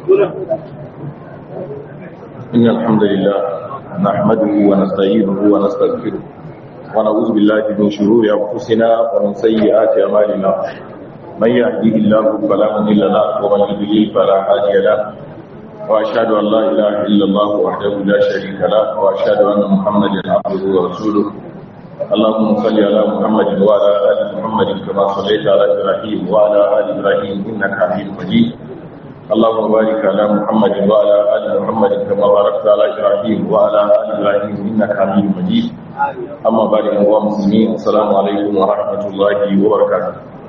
إن الحمد لله نحمده ونستعينه ونستغفره ونعوذ بالله من شرور أنفسنا ومن سيئات أعمالنا من يهديه الله فلا مضل له ومن يضلل فلا هادي له وأشهد أن لا إله إلا الله وحده لا شريك له وأشهد أن محمدا عبده ورسوله اللهم صل على محمد وعلى آل محمد كما صليت على إبراهيم وعلى آل إبراهيم إنك حميد مجيد اللهم بارك على محمد وعلى آل محمد كما باركت على إبراهيم وعلى آل إبراهيم إنك حميد مجيد أما بعد أيها المسلمين السلام عليكم ورحمة الله وبركاته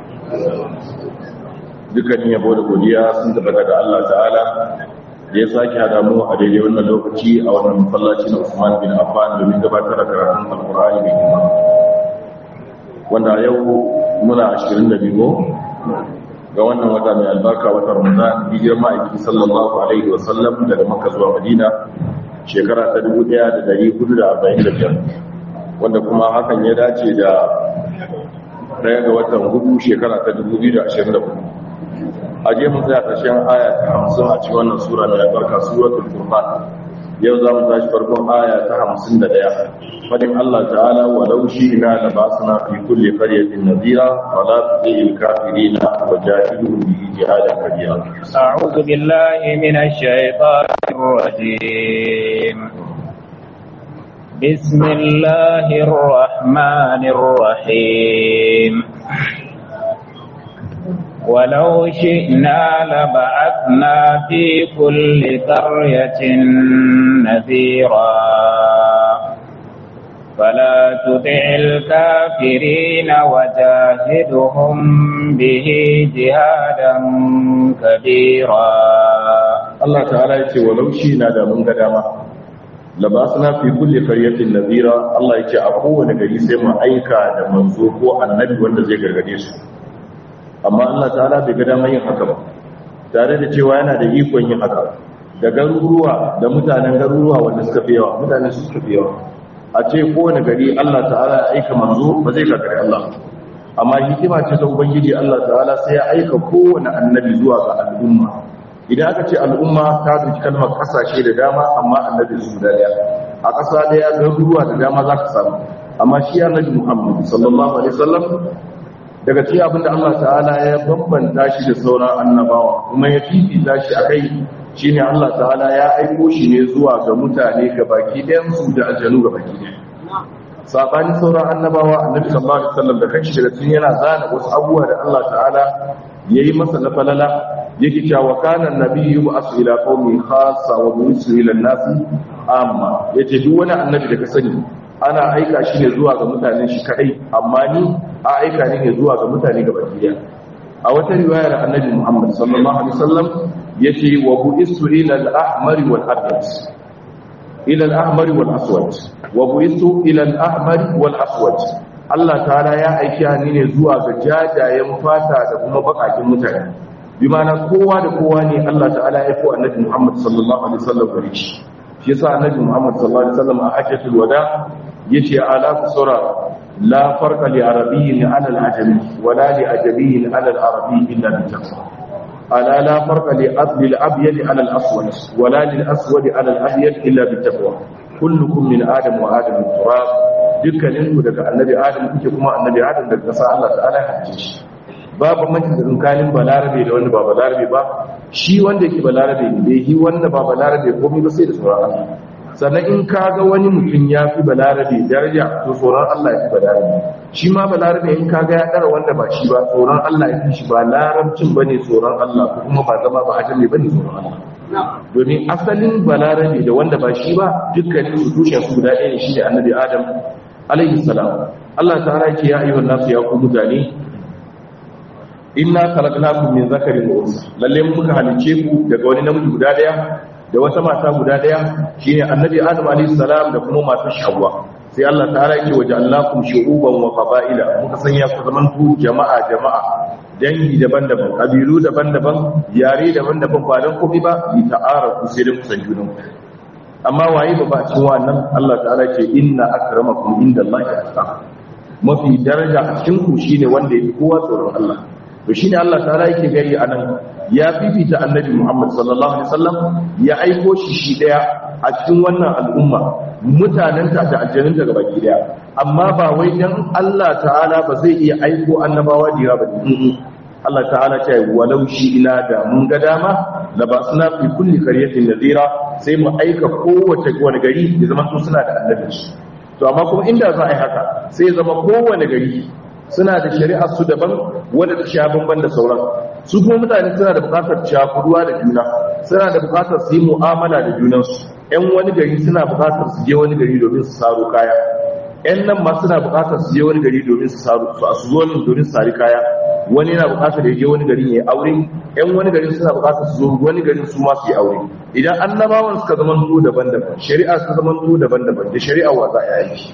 dukkanin yabo da godiya sun tabbata ga Allah ta'ala da ya sake hada mu a daidai wannan lokaci a wannan masallaci na Usman bin Affan domin gabatar da karatun Alkur'ani mai girma wanda yau muna 22 ga wannan wata mai albarka wata Ramadan hijirar ma'aiki sallallahu alaihi wa sallam daga Makka zuwa Madina shekara ta 1445 wanda kuma hakan ya dace da daya ga watan hudu shekara ta 2024 a je mun tsaya ƙarshen aya ta hamsin a cikin wannan sura mai albarka suratul furqan yau za mu tashi farkon aya ta hamsin da ɗaya fadin Allah ta'ala wa law shi'na la basna fi kulli qaryatin nadira wa la tudil kafirina wa jahiduhum bihi jihadan kabira أعوذ بالله من الشيطان الرجيم بسم الله الرحمن الرحيم ولو شئنا لبعثنا في كل قرية نذيرا فلا تطع الكافرين وجاهدهم به جهادا كبيرا Allah ta'ala yace walau shi'na da mun ga dama labasna fi kulli qaryatin nadira Allah yace a kowane gari sai mu aika da manzo ko annabi wanda zai gargade su amma Allah ta'ala bai ga damar yin haka ba tare da cewa yana da ikon yin haka da garuruwa da mutanen garuruwa wanda suka fi yawa mutane su suka fi yawa a ce kowane gari Allah ta'ala ya aika manzo ba zai gagari Allah amma hikima ce ta ubangiji Allah ta'ala sai ya aika kowane annabi zuwa ga al'umma idan aka ce al'umma ta duki kalmar kasashe da dama amma annabi su da daya a ƙasa daya garuruwa da dama za ka samu amma shi annabi Muhammad sallallahu alaihi wasallam daga cikin abin da Allah ta'ala ya bambanta shi da sauran annabawa kuma ya fifita shi a kai shi ne Allah ta'ala ya aiko shi ne zuwa ga mutane ga baki ɗayansu da aljanu ga baki ɗaya saɓani sauran annabawa annabi sallallahu alaihi wasallam da kanshi daga cikin yana zana wasu abubuwa da Allah ta'ala ya yi masa na falala yake cewa kana nabiyyu ba'athu ila qaumi khassa wa bu'ithu ila an-nasi amma yace duk wani annabi da ka sani ana aika shi ne zuwa ga mutanen shi kadai amma ni a aika ne ne zuwa ga mutane ga bakiya a wata riwayar annabi Muhammad sallallahu alaihi wasallam yace wa bu'istu ila al-ahmar wal abyad ila al-ahmar wal aswad wa bu'istu ila al-ahmar wal aswad Allah ta'ala ya aiki ni ne zuwa ga jajayen fata da kuma bakakin mutane bi ma'ana kowa da kowa ne Allah ta'ala ya aiko annabi Muhammad sallallahu alaihi wasallam gare shi shi yasa annabi Muhammad sallallahu alaihi wasallam a hajjatul wada yace ala kusura la farqa li arabiyyin ala al-ajami wala li ajamiyyin ala al-arabi illa bi taqwa ala la farqa li asli al-abyad ala al-aswad wala lil aswad ala al-abyad illa bi taqwa kullukum min adam wa adam min turab dukkanin ku daga annabi adam kuke kuma annabi adam daga kasa Allah ta'ala ya halice shi babu mace da tsakanin balarabe da wanda ba balarabe ba shi wanda yake balarabe ne dai shi wanda ba balarabe komai ba sai da tsoron Allah sannan in ka ga wani mutum ya fi balarabe daraja to tsoron Allah ya fi balarabe shi ma balarabe in ka ga ya ɗara wanda ba shi ba tsoron Allah ya fi shi ba larabcin ba ne tsoron Allah ko kuma ba zama ba ajami ba ne tsoron Allah domin asalin balarabe da wanda ba shi ba dukkanin su tushen su guda ɗaya ne shi ne annabi adam alaihi salam Allah ta'ala ce ya ayyuhan nasu ya ku mutane inna khalaqnakum min zakarin wa unsa lalle mun muka halice ku daga wani namiji guda daya da wata mata guda daya shine annabi adam alayhi salam da kuma matar shawwa sai Allah ta'ala yake waja'alnakum shu'uban wa qaba'ila muka sanya ku zaman ku jama'a jama'a dangi daban-daban kabilu daban-daban yare daban-daban ba dan komai ba li ta'arafu sai da kusan junan amma waye ba ba cikin wannan Allah ta'ala ce inna akramakum indallahi atqakum mafi daraja a cikin ku shine wanda yake kowa tsoron Allah to shine Allah ta'ala yake gari anan ya fifita annabi Muhammad sallallahu alaihi wasallam ya aiko shi shi daya a cikin wannan al'umma mutanenta da aljanunta gaba ki daya amma ba wai dan Allah ta'ala ba zai iya aiko annabawa da yawa ba Allah ta'ala ce walau shi ina da mun ga dama la ba suna fi kulli qaryatin nadira sai mu aika kowace wani gari ya zama su suna da annabi to amma kuma inda za a yi haka sai zama kowane gari suna da shari'ar su daban wanda ta sha bamban da sauran su kuma mutane suna da bukatar shakuruwa da juna suna da bukatar su yi mu'amala da junansu yan wani gari suna bukatar su je wani gari domin su saro kaya yan nan ma suna bukatar su je wani gari domin su saro su zo nan domin su sari kaya wani yana bukatar ya je wani gari ya aure yan wani gari suna bukatar su zo wani gari su ma su yi aure idan annabawan suka zama to daban-daban shari'a suka zama to daban-daban da shari'a wa za a yi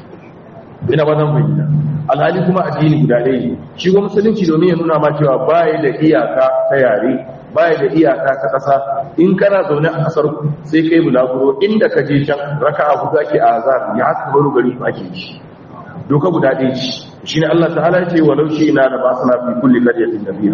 ina ba zan fahimta alhali kuma addini guda ɗaya ne shi kuma musulunci domin ya nuna ma cewa baya da iyaka ta yare baya da iyaka ta ƙasa in kana zaune a ƙasar ku sai kai bulaguro inda ka je can raka a hudu ake a azar ya haka baro gari ku ake shi doka guda ɗaya ce shi ne Allah ta'ala ya ce walau shi ina da ba su na fi kulli karyatin nabira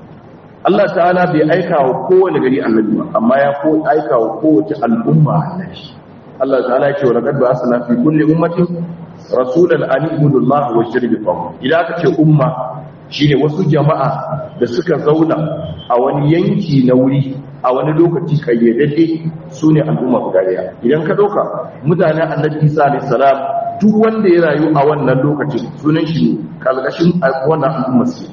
Allah ta'ala bai aika wa kowane gari annabi ba amma ya ko aika wa kowace al'umma annabi Allah ta'ala ya ce wa laqad ba'athna fi kulli ummatin rasulan an ibudu Allah wa shirbi tawu idan aka ce umma shine wasu jama'a da suka zauna a wani yanki na wuri a wani lokaci kayyadadde sune al'umma guda daya idan ka dauka mutanen annabi Isa alayhi salam duk wanda ya rayu a wannan lokacin sunan shi kalkashin wannan al'umma su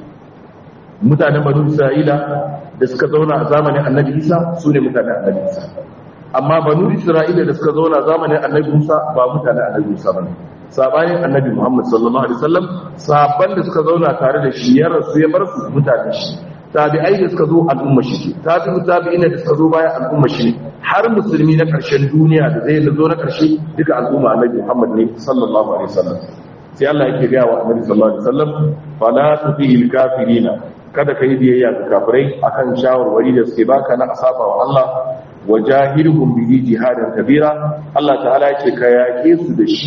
mutanen banu Isra'ila da suka zauna a zamanin annabi Isa sune mutanen annabi Isa amma banu Isra'ila da suka zauna zamanin annabi Musa ba mutanen annabi Musa bane sabanin annabi Muhammad sallallahu alaihi wasallam sahabban da suka zauna tare da shi ya rasu ya bar su mutane shi tabi'ai da suka zo al'umma shi tabi'u tabi'ina da suka zo bayan al'umma shi har musulmi na karshen duniya da zai zo na karshe duka al'umma annabi Muhammad ne sallallahu alaihi wasallam sai Allah yake ga wa annabi sallallahu alaihi wasallam fala tutil kafirina kada ka yi biyayya ga kafirai akan shawarwari da suke baka na asaba wa Allah wajahirhum bihi jihadan kabira Allah ta'ala yake ka yake su da shi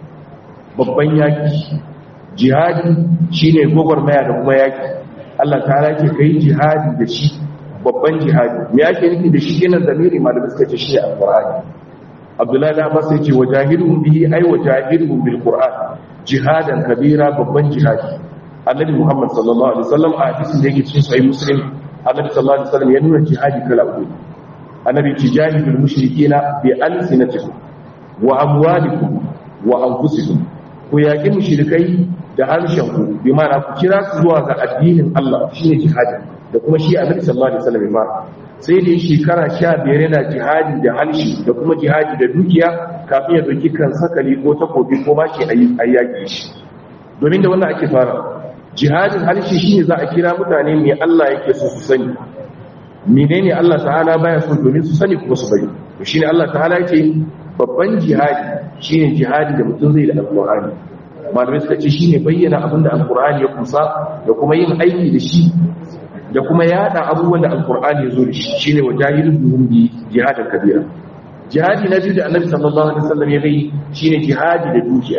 babban yaki jihadi shine gwagwarmaya da kuma yaki Allah ta rake kai jihadi da shi babban jihadi me yake nufi da shi kenan zamiri malamai suka ce shi alqur'ani Abdullahi da Abbas yace wajahidhum bihi ay wajahidhum bil qur'an jihadan kabira babban jihadi Annabi Muhammad sallallahu alaihi wasallam a hadisin da yake cikin sahih Muslim Annabi sallallahu alaihi wasallam ya nuna jihadi kala uku Annabi tijahidul mushrikina bi alsinatikum wa amwalikum wa anfusikum ku yaƙi mushrikai da harshenku bi mana ku kira su zuwa ga addinin Allah shine jihadi da kuma shi annabi sallallahu alaihi wasallam ma sai da shekara 15 yana jihadi da harshe da kuma jihadi da dukiya kafin ya dauki kan sakali ko takobi ko bashi ayi yaƙi shi domin da wannan ake fara jihadin harshe shine za a kira mutane me Allah yake so su sani menene Allah ta'ala baya so domin su sani kuma su bari to shine Allah ta'ala yake babban jihadi shine jihadi da mutum zai da alkur'ani malamai suka ce shine bayyana abin da alkur'ani ya kusa da kuma yin aiki da shi da kuma yada abubuwan da alkur'ani ya zo da shi shine wajahidul duhum bi jihadin kabira jihadi na biyu da annabi sallallahu alaihi wasallam ya yi shine jihadi da dukiya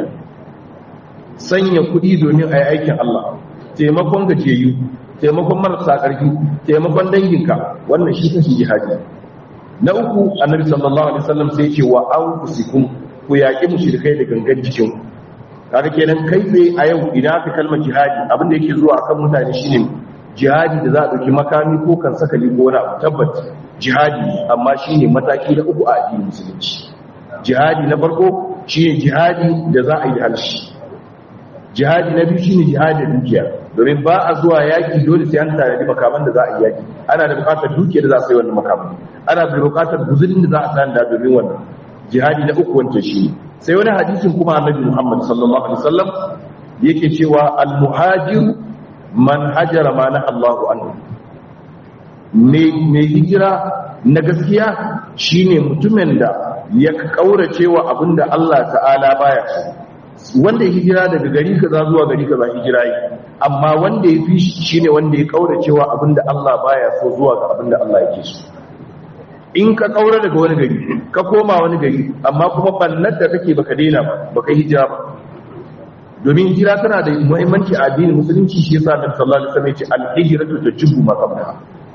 sanya kuɗi domin a yi aikin Allah taimakon gajiyayyu taimakon marasa ƙarfi taimakon danginka wannan shi kashi jihadi na uku annabi sallallahu alaihi wasallam sai ce wa anfusikum ku yaki mushrikai da gangan jikin kaga kenan kai tsaye a yau idan aka kalmar jihadi abin da yake zuwa akan mutane shine jihadi da za a dauki makami ko kan sakali ko wani abu tabbat jihadi amma shine mataki na uku a addinin musulunci jihadi na farko shine jihadi da za a yi halshi jihadi na biyu shine jihadi da dukiya domin ba a zuwa yaki dole sai an tare da makaman da za a yi yaki ana da bukatar dukiya da za a sai wannan makaman ana da bukatar guzurin da za a tsanda domin wannan jihadi na uku wancan shi sai wani hadisin kuma annabi Muhammad sallallahu alaihi wasallam yake cewa al-muhajir man hajara ma na Allahu anhu mai hijira na gaskiya shine mutumin da ya kaurace wa abinda Allah ta'ala baya so wanda ya hijira daga gari kaza zuwa gari kaza hijira yi amma wanda ya fi shine wanda ya kaurace wa abinda Allah baya so zuwa ga abinda Allah yake so in ka kaura daga wani gari ka koma wani gari amma kuma bannar da kake baka daina ba baka hijira ba domin hijira tana da muhimmanci a addinin musulunci shi yasa Annabi sallallahu alaihi wasallam ya ce al-hijratu tajibu ma qablaha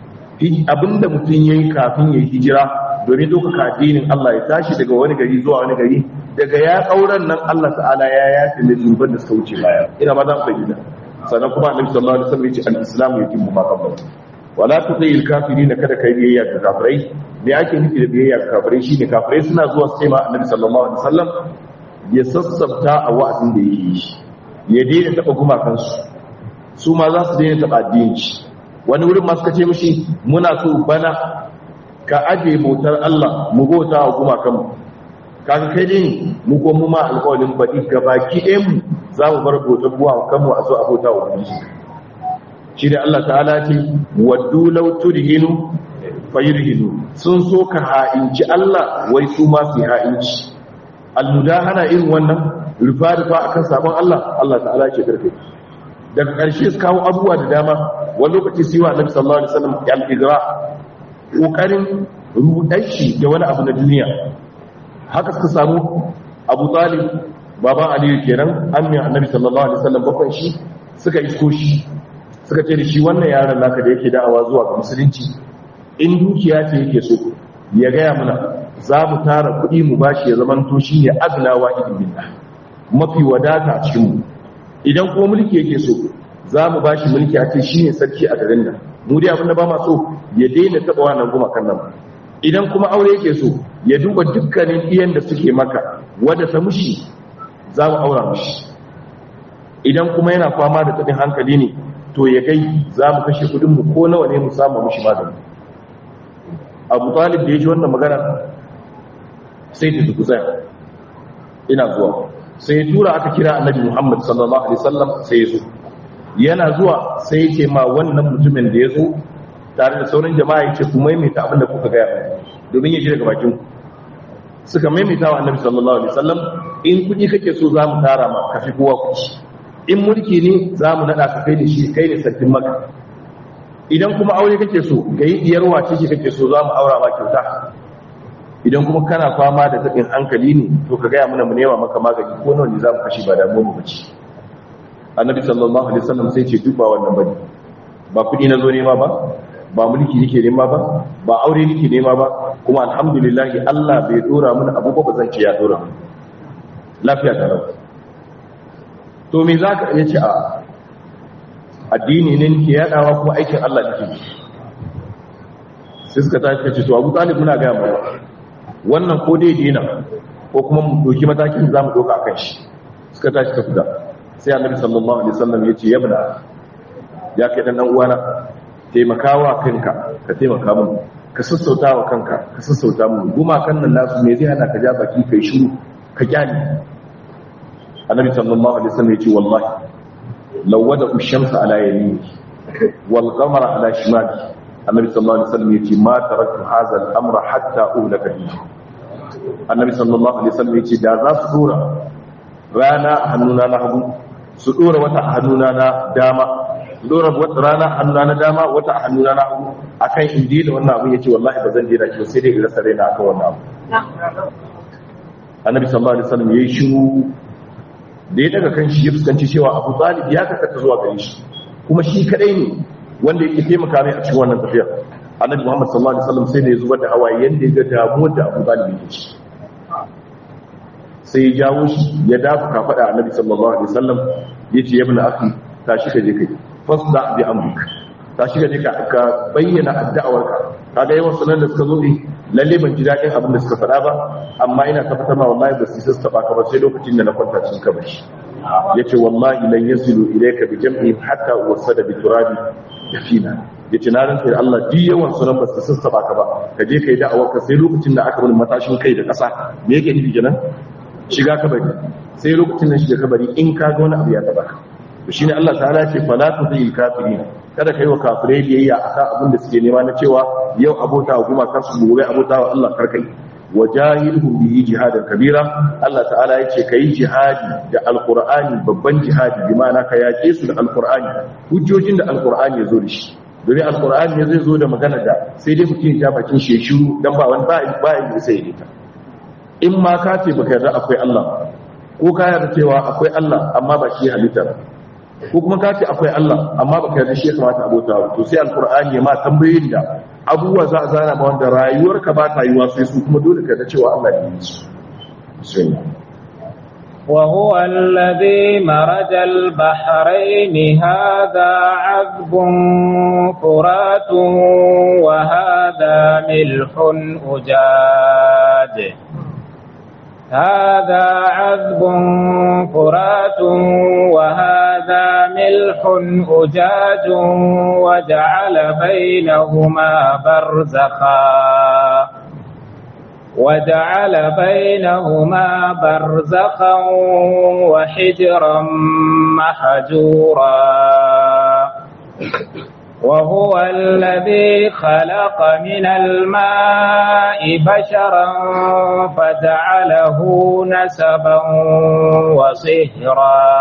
abinda mutum yayi kafin yayi hijira domin ɗaukaka addinin Allah ya tashi daga wani gari zuwa wani gari daga ya kauran nan Allah ta'ala ya yafi da zunuban da suka wuce baya ina ma za mu bayyana sannan kuma annabi sallallahu alaihi wasallam ya ce al-islamu yatimmu ma qabla wala tuqil kafirin kada kai biyayya ga kafirai me ake nufi da biyayya ga kafirai shine kafirai suna zuwa su ce ma annabi sallallahu alaihi wasallam ya sassabta a wa'azin da yake yi ya daina taba gumakansu su ma za su daina taba addinin shi wani wurin ma suka ce mishi muna so bana ka aje bautar Allah mu bauta wa gumakanmu kaga kai dai mu ko mu ma alƙawarin baɗi gabaki ɗayan mu za mu bar bautar gumakanmu a zo a bauta wa ubangiji shi da Allah ta'ala ce waddu law tudhinu fayurhinu sun so ka ha'inci Allah wai su ma su ha'inci almudahana irin wannan rufa rufa akan sabon Allah Allah ta'ala ce karfe daga ƙarshe su kawo abubuwa da dama wani lokaci su yi wa annabi sallallahu alaihi wasallam al-igra kokarin rudar shi da wani abu na duniya haka suka samu Abu Talib baban Aliyu kenan ammi annabi sallallahu alaihi wasallam bakon shi suka isko shi suka ce da shi wannan yaron naka da yake da'awa zuwa ga musulunci in dukiya ce yake so ya gaya mana za mu tara kuɗi mu bashi ya zama to shi ne aglawa idin billah mafi wadata a cikin mu idan ko mulki yake so za mu bashi mulki a ce shi ne sarki a garin nan mu dai abinda ba ma so ya daina taɓa wannan gumakan nan idan kuma aure yake so ya duba dukkanin iyan da suke maka wadda ta mushi za mu aura mushi idan kuma yana fama da taɓin hankali ne to ya kai za mu kashe kudinmu ko nawa ne mu samu mushi magani abu talib da ya ji wannan magana sai ta zuku tsaya ina zuwa sai ya tura aka kira annabi muhammad sallallahu alaihi wasallam sai ya zo yana zuwa sai ya ce ma wannan mutumin da ya zo tare da sauran jama'a ya ce ku maimaita abin da kuka gaya domin ya ji daga bakin suka maimaita wa annabi sallallahu alaihi wasallam in kuɗi kake so za mu tara ma kafi kowa kuɗi in mulki ne za mu naɗa ka kai da shi kai ne sarkin maka idan kuma aure kake so ga yi diyar wace ce kake so za mu aura ma kyauta idan kuma kana fama da taɓin hankali ne to ka gaya mana mu nema maka magani ko nawa ne za mu kashe ba da mu bace annabi sallallahu alaihi wasallam sai ce duk ba wannan bane ba kuɗi na zo nema ba ba mulki nake nema ba ba aure nake nema ba kuma alhamdulillah Allah bai dora mun abu ba zan ce ya dora mun lafiya ta rabu to me za ka iya ce a addini ne ke yadawa kuma aikin Allah da ke sai suka tafi kace to abu talib muna gaya mai wannan ko dai dina ko kuma mu doki matakin za mu doka kan shi suka tashi ta fita sai annabi sallallahu alaihi wasallam ya ce yabna ya kai dan uwana taimakawa kanka ka taimaka mun ka sassauta wa kanka ka sassauta mun gumakan nan nasu me zai hana ka ja baki kai shiru ka kyale annabi sallallahu alaihi wasallam yace wallahi law wada ash-shamsa ala yamini wal qamara ala shimali annabi sallallahu alaihi wasallam yace ma taraktu hadha al-amra hatta uhlaka bihi annabi sallallahu alaihi wasallam yace da za su dora rana a hannuna na hagu su dora wata a hannuna na dama su dora wata rana a hannuna na dama wata a hannuna na hagu akan indi da wannan abu yace wallahi ba zan dena ki sai dai in rasa raina akan wannan abu annabi sallallahu alaihi wasallam yayi shiru da ya daga kan shi ya fuskanci cewa abu talib ya kakata zuwa gare shi kuma shi kadai ne wanda yake taimaka mai a cikin wannan tafiyar annabi muhammad sallallahu alaihi wasallam sai da ya zubar da hawaye yanda ya ga damuwar da abu talib yake ci sai ya jawo shi ya dafa kafada annabi sallallahu alaihi wasallam ya ce ya bin akhi tashi ka je kai fasda bi amruk tashi ka je ka bayyana addu'awarka kaga yawan sunan da suka zo ne lalle ban ji daɗin abin da suka faɗa ba amma ina tabbatar ma wallahi ba su yi sassa ba ba sai lokacin da na kwanta cikin kabari yace wallahi lan yasilu ilayka bi jam'ihim hatta wasada bi turabi yafina yace na rantsa da Allah duk yawan sunan ba su sassa ba ka ba ka je kai da'awar ka sai lokacin da aka bar matashin kai da ƙasa me yake nufi kenan shiga kabari sai lokacin da shiga kabari in ka ga wani abu ya taba ka to shine Allah ta'ala ce fala tudil kafirin kada kai wa kafirai biyayya akan abin da suke nema na cewa yau abota wa kuma kansu gobe abota wa Allah karkai wajahilhum bihi jihadan kabira Allah ta'ala yace kai jihadi da alqur'ani babban jihadi bi ma'ana ka yake su da alqur'ani hujjojin da alqur'ani yazo da shi domin alqur'ani ne zai zo da magana da sai dai mutum ya bakin shi shiru dan ba wani ba ba ya sai ya ta in ma ka ce baka yarda akwai Allah ko ka yarda cewa akwai Allah amma ba shi halitta ko kuma ka ce akwai Allah amma baka yarda shi ya kamata abota to sai alqur'ani ya ma tambayoyin da abubuwa za a zana ba wanda rayuwarka ba ta yiwa sai su kuma dole ka da cewa Allah ya yi su bismillah وهو الذي مرج البحرين هذا عذب فرات وهذا ملح أجاج هذا عذب فرات وهذا ملح أجاج وجعل بينهما برزخا وجعل بينهما برزخا وحجرا محجورا وهو الذي خلق من الماء بشرا فجعله نسبا وصهرا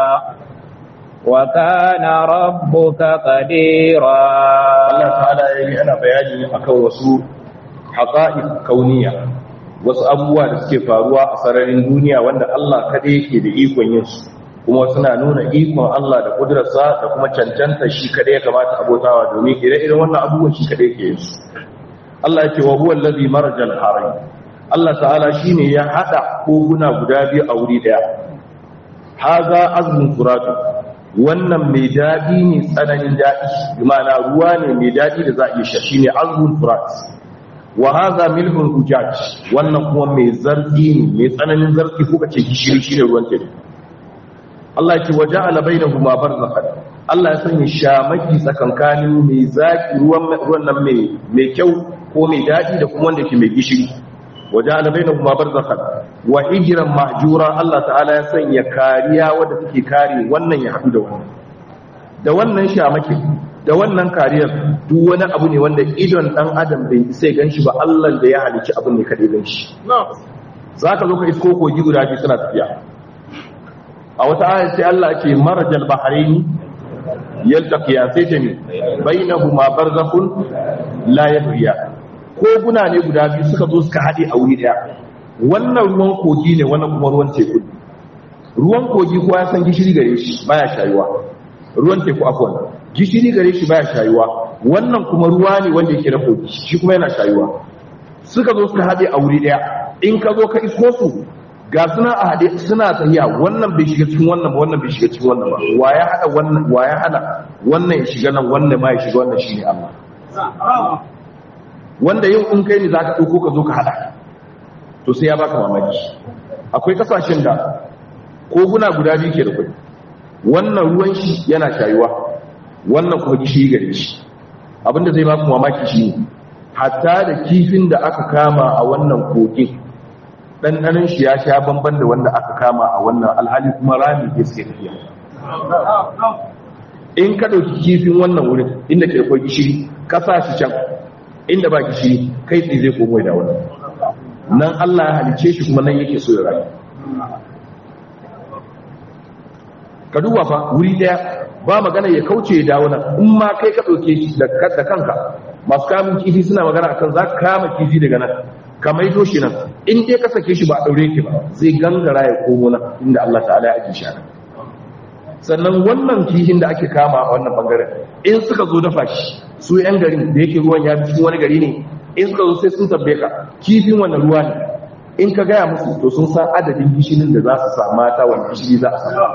وكان ربك قديرا Allah ta'ala yayi ana bayani akan wasu haqa'iq kauniya wasu abubuwa da suke faruwa a sararin duniya wanda Allah kada yake da ikon yin su kuma suna nuna ikon Allah da kudurarsa da kuma cancanta shi kada ya kamata abotawa domin ire-iren wannan abubuwan shi kada yake yin su Allah yake wa huwa allazi marajal harai Allah ta'ala shine ya hada koguna guda biyu a wuri daya haza azmun furatu wannan mai daɗi ne tsananin daɗi ma'ana ruwa ne mai daɗi da za a iya sha shine azmun furat wa hadha milhun ujaj wannan kuma mai zarfi ne mai tsananin zarfi kuka ce gishiri shine ruwan teku Allah ce waje ala bainahuma barzakhan Allah ya sanya shamaki tsakankanin mai zaki ruwan ruwan nan mai mai kyau ko mai daɗi da kuma wanda ke mai gishiri waje ala bainahuma barzakhan wa hijran mahjura Allah ta'ala ya sanya kariya wadda take kare wannan ya haɗu da wannan da wannan shamakin da wannan kariyar duk wani abu ne wanda idon dan adam bai sai ganshi ba Allah da ya halici abin ne kadai ganshi zaka zo ka isko kogi guda biyu suna tafiya a wata ayat sai Allah ce marajal bahrain yaltaqiya sai ce ne bainahuma barzakhun la yabghiya koguna ne guda biyu suka zo suka hade a wuri daya wannan ruwan kogi ne wannan kuma ruwan teku ruwan kogi kowa ya san gishiri gare shi baya shayuwa ruwan teku afwan gishiri gare shi baya shayuwa wannan kuma ruwa ne wanda yake na kogi shi kuma yana shayuwa suka zo suka haɗe a wuri ɗaya in ka zo ka isko su ga suna a haɗe suna tafiya wannan bai shiga cikin wannan ba wannan bai shiga cikin wannan ba wa ya haɗa wannan wa ya hana wannan ya shiga nan wannan ma ya shiga wannan shine Allah wanda yau in kai ne zaka dauko ka zo ka haɗa to sai ya baka mamaki akwai kasashen da koguna guda biyu ke da kuɗi wannan ruwan shi yana shayuwa wannan kuma gishiri gare shi abinda zai baku mamaki shi ne hatta da kifin da aka kama a wannan kogin ɗanɗanin shi ya sha bamban da wanda aka kama a wannan alhali kuma rami ke suke tafiya in ka ɗauki kifin wannan wurin inda ke akwai gishiri ka sa shi can inda ba gishiri kai tsaye zai komo da wannan nan Allah ya halice shi kuma nan yake so ya rayu ka duba fa wuri daya ba magana ya kauce ya dawo nan in ma kai ka ɗauke shi da kanka masu kamun kifi suna magana akan za ka kama kifi daga nan ka maido shi nan in dai ka sake shi ba a ɗaure ki ba zai gangara ya komo nan inda Allah ta'ala ya ajiye shi nan sannan wannan kifin da ake kama a wannan bangaren in suka zo dafa shi su yan garin da yake ruwan ya fi cikin wani gari ne in suka zo sai sun tabbe ka kifin wannan ruwa ne in ka gaya musu to sun san adadin gishirin da za su sa mata wani gishiri za a sa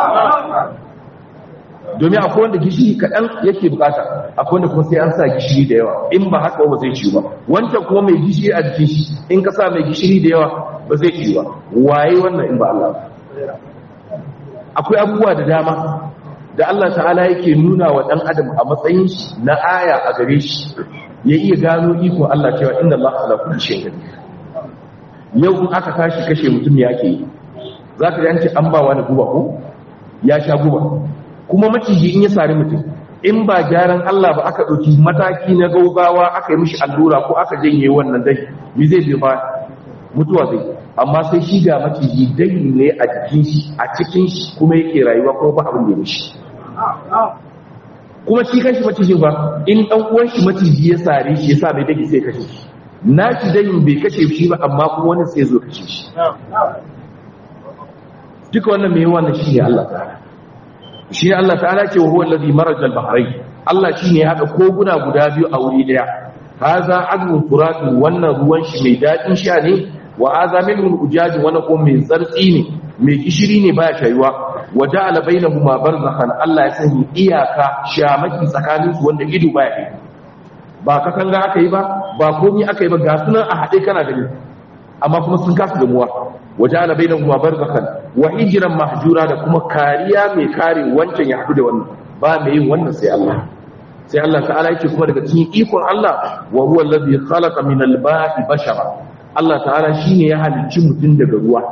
domin akwai wanda gishiri kaɗan yake bukata akwai wanda kuma sai an sa gishiri da yawa in ba haka ba zai ciwo ba wancan kuma mai gishiri a jikin shi in ka sa mai gishiri da yawa ba zai ciwo ba waye wannan in ba Allah akwai abubuwa da dama da Allah ta'ala yake nuna wa ɗan adam a matsayin shi na aya a gare shi ya iya gano iko Allah cewa inna Allah ala kulli shay'in yau in aka tashi kashe mutum ya ke za ka yanci an ba wani guba ko ya sha guba kuma maciji in ya sari mutum in ba gyaran Allah ba aka ɗauki mataki na gaugawa aka yi mishi allura ko aka janye wannan dai mi zai bi fa mutuwa zai amma sai shi ga maciji dai ne a jikin shi a cikin shi kuma yake rayuwa kuma ba abin da ya mishi kuma shi kanshi macijin ba in dan uwan shi maciji ya sare shi yasa bai dake sai kashe shi na shi dai bai kashe shi ba amma kuma wani sai zo kashe shi duka wannan mai wannan shi ne Allah ta'ala shi ne Allah ta'ala ce wa huwa allazi maraja al-bahrain Allah shine ya hada koguna guda biyu a wuri daya haza azmun furatun wannan ruwan shi mai daɗin sha ne wa haza milhun ujaji wannan kuma mai zartsi ne mai gishiri ne baya shayuwa wa ja'ala bainahuma barzakhan Allah ya sanya iyaka shamaki tsakanin su wanda ido baya yi ba katanga aka yi ba ba komai aka yi ba ga sunan a haɗe kana gani amma kuma sun kasa gamuwa wa ja'ala bainahuma barzakhan wa hijran mahjura da kuma kariya mai kare wancan ya haɗu da wannan ba mai yin wannan sai Allah sai Allah ta'ala yake kuma daga cikin ikon Allah wa huwa allazi khalaqa min al-ba'i bashara Allah ta'ala shine ya halicci mutum daga ruwa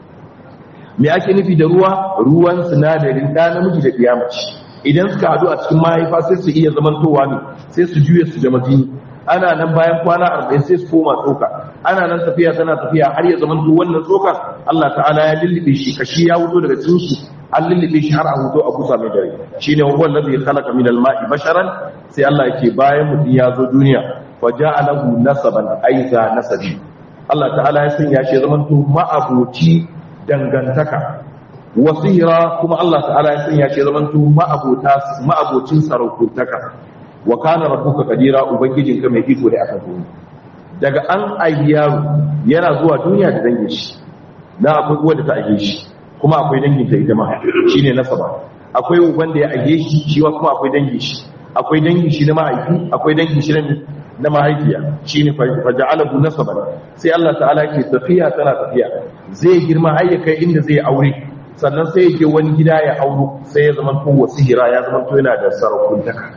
me ake nufi da ruwa ruwan sinadarin da namiji da kiyamaci idan suka hadu a cikin mahaifa sai su iya zamantowa ne sai su juye su jama jini ana nan bayan kwana 40 sai su koma tsoka ana nan tafiya tana tafiya har ya zamanto wannan tsoka Allah ta'ala ya lullube shi kashi ya wuto daga cikin shi an lullube shi har a huto a kusa mai dare shine huwa allazi khalaqa min al-ma'i basharan sai Allah yake bayan mutum ya zo duniya fa ja'alahu nasaban aiza nasabi Allah ta'ala ya sanya shi zaman to ma'aboci dangantaka wasira kuma Allah ta'ala ya sanya shi zaman to ma'abota ma'abocin sarautaka wa kana rabbuka qadira ubangijinka mai iko da aka duniya daga an ayyaru yana zuwa duniya da dangin shi na akwai wanda ta ayye shi kuma akwai dangin ta ita ma shine nasaba akwai uban da ya ayye shi shi kuma akwai dangin shi akwai dangin shi na mahaifi akwai dangin shi na mahaifiya shine faja'alahu nasaban sai Allah ta'ala ke tafiya tana tafiya zai girma har ya kai inda zai aure sannan sai ya je wani gida ya auro sai ya zama to wasihira ya zama to yana da sarakuntaka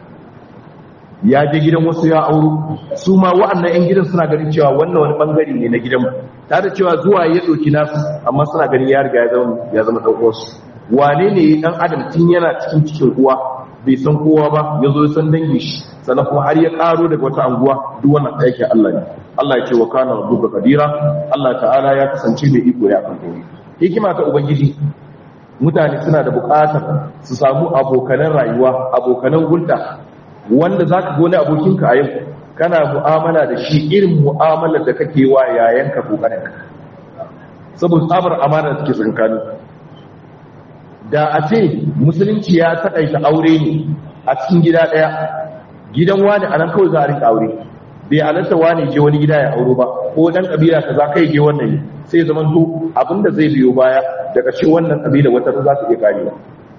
ya je gidan wasu ya auro su ma wa'annan yan gidan suna ganin cewa wannan wani bangare ne na gidan tare da cewa zuwa ya dauki nasu amma suna ganin ya riga ya zama ya zama dan uwansu wane ne dan adam tun yana cikin cikin uwa bai san kowa ba ya zo san dangi shi sannan kuma har ya karo daga wata anguwa duk wannan aikin Allah ne Allah ya ce wa kana rabbuka qadira Allah ta'ala ya kasance mai iko ya kan komai hikima ta ubangiji mutane suna da buƙatar su samu abokanan rayuwa abokanan hulɗa wanda zaka ga wani abokinka a yau kana mu'amala da shi irin mu'amalar da kake wa yayanka ko kaninka saboda tsabar amana da take tsakanin da a ce musulunci ya taƙaita aure ne a cikin gida ɗaya gidan wani a nan kawai za a rinka aure bai halatta wani je wani gida ya auro ba ko dan kabila kaza kai je wannan sai zaman to abinda zai biyo baya daga ce wannan kabila wata za ta iya karewa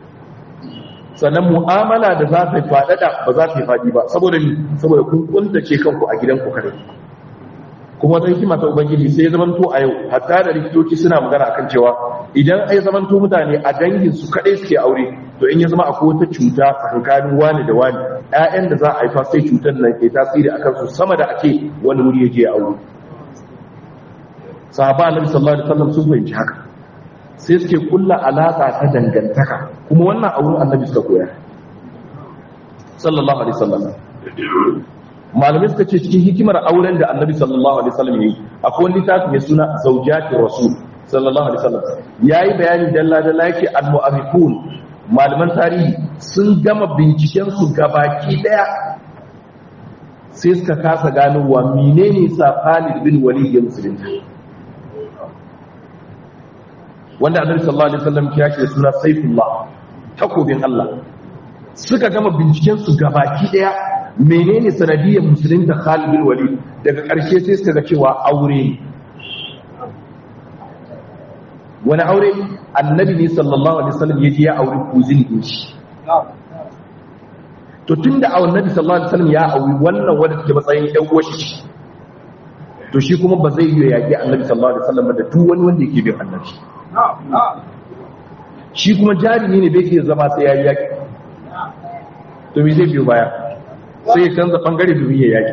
sannan mu'amala da za ta faɗaɗa ba za ta yi faɗi ba saboda ni saboda kun kuntace kanku a gidanku kare kuma wata hikima ta ubangiji sai ya zamanto a yau hatta da likitoci suna magana akan cewa idan ai zamanto mutane a dangin su kadai suke aure to in ya zama akwai wata cuta tsakanin wani da wani ƴaƴan da za a haifa sai cutar nan ke tasiri akan su sama da ake wani wuri ya je aure sahaba annabi sallallahu alaihi wasallam sun fahimci haka sai suke kulla alaka ta dangantaka kuma wannan auren annabi suka koya sallallahu alaihi wasallam malamai suka ce cikin hikimar auren da annabi sallallahu alaihi wasallam yayi akwai wani littafi mai suna zawjati rasul sallallahu alaihi wasallam yayi bayani dalla dalla yake al-mu'arrifun malaman tarihi sun gama binciken su gabaki daya sai suka kasa gano wa menene sa Khalid bin Walid ya musulunta wanda annabi sallallahu alaihi wasallam ya ce suna Saifullah takobin Allah suka gama binciken su gabaki daya menene sanadiyar musulunta Khalid bin Walid daga ƙarshe sai suka ga cewa aure wani aure annabi ne sallallahu alaihi wasallam yaje ya aure kuzin din shi to tunda annabi sallallahu alaihi wasallam ya aure wannan wanda take matsayin ɗan uwashi to shi kuma ba zai yi yaƙi annabi sallallahu alaihi wasallam da duk wani wanda yake bin annabi shi kuma jarumi ne bai iya zama sai ya yi yaƙi to me zai biyo baya sai ya canza bangare domin ya yaki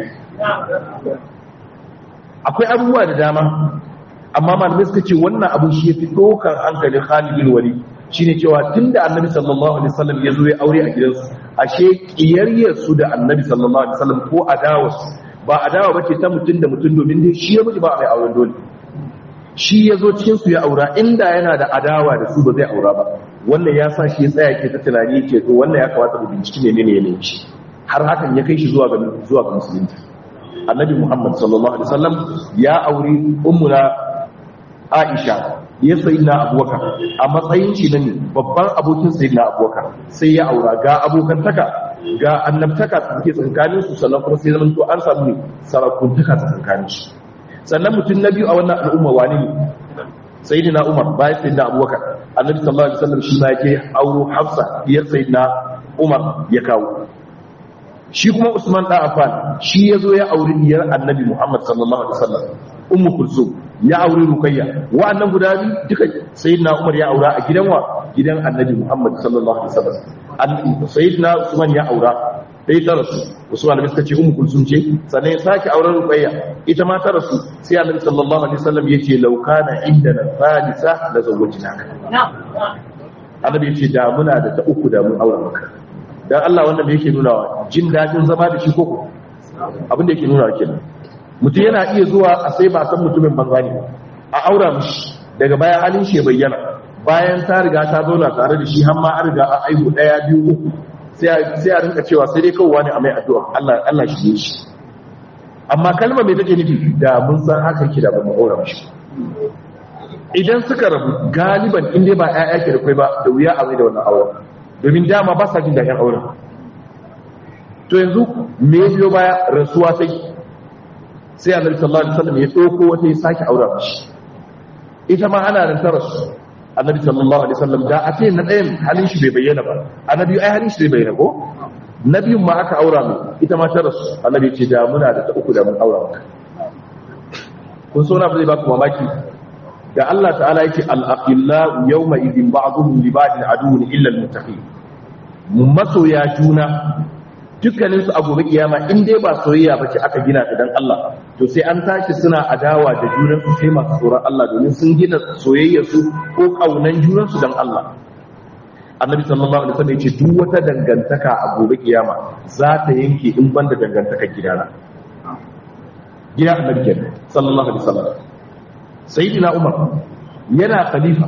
akwai abubuwa da dama amma malamai suka ce wannan abin shi ya fi ɗaukar hankalin halibin wali shi ne cewa tun da annabi sallallahu alaihi wasallam ya zo ya aure a gidansu ashe ƙiyayyarsu da annabi sallallahu alaihi wasallam ko adawarsu ba adawa ba ce ta mutum da mutum domin dai shi ya miji ba mai auren dole shi ya zo cikinsu ya aura inda yana da adawa da su ba zai aura ba wannan ya sa shi ya tsaya ke ta tunani ke to wannan ya kamata mu binciki menene yanayin shi har hakan ya kai shi zuwa ga zuwa ga musulunci annabi muhammad sallallahu alaihi wasallam ya auri ummuna aisha ya sayyidina abubakar a matsayin shi ne babban abokin sayyidina abubakar sai ya aura ga abokantaka ga annabtaka take tsakanin su sannan kuma sai zaman to an samu sarakuntaka tsakanin su sannan mutum na biyu a wannan al'umma wani ne sayyidina Umar bayan sayyidina Abubakar annabi sallallahu alaihi wasallam shi ma yake auro Hafsa diyar sayyidina Umar ya kawo shi kuma Usman da Affan shi yazo ya auri diyar annabi Muhammad sallallahu alaihi wasallam Ummu Kulsum ya auri Ruqayya wa'annan guda biyu duka sayyidina Umar ya aura a gidan wa gidan annabi Muhammad sallallahu alaihi wasallam sayyidina Usman ya aura sai ta rasu Usman bin ce Ummu Kulsum ce sannan ya sake auren Ruqayya ita ma ta rasu sai annabi sallallahu alaihi wasallam yace law kana indana thalitha la zawwajnaka annabi yace da muna da ta uku da mun aura maka dan Allah wannan me yake nuna jin dadin zama da shi koko abin da yake nuna kenan mutum yana iya zuwa a sai ba san mutumin banza ne a aura mishi daga baya halin shi bayyana bayan ta riga ta zauna tare da shi har ma an riga an aihu daya biyu uku sai a rinka cewa sai dai kawai ne a mai addu'a Allah Allah shi shi amma kalma mai take nufi da mun san haka ki da ba mu aura mishi idan suka rabu galiban in dai ba ƴaƴa ke da kai ba da wuya a mai da wannan auren domin dama ba sa jin daɗin auren to yanzu me ya biyo baya rasuwa sai sai annabi sallallahu alaihi wasallam ya dauko wata ya sake aura mishi ita ma ana ran ta rasu annabi sallallahu alaihi wasallam da a ce na ɗayan halin shi bai bayyana ba annabi ai halin shi bai bayyana ko nabiyun ma aka aura mu ita ma ta rasu annabi ce da muna da ta uku da mun aura maka kun so na zai ba ku mamaki da Allah ta'ala yake al-aqilla yawma idin ba'dhum li ba'din aduwwun illa al-muttaqin masoya juna dukkanin su a gobe kiyama in dai ba soyayya bace aka gina ta dan Allah to sai an tashi suna adawa da junan su sai masu tsoron Allah domin sun gina soyayya su ko kaunan junan su dan Allah Annabi sallallahu alaihi wasallam yace duk wata dangantaka a gobe kiyama za ta yanke in banda dangantakar gidana gida Annabi kenan sallallahu alaihi wasallam sayyidina Umar yana khalifa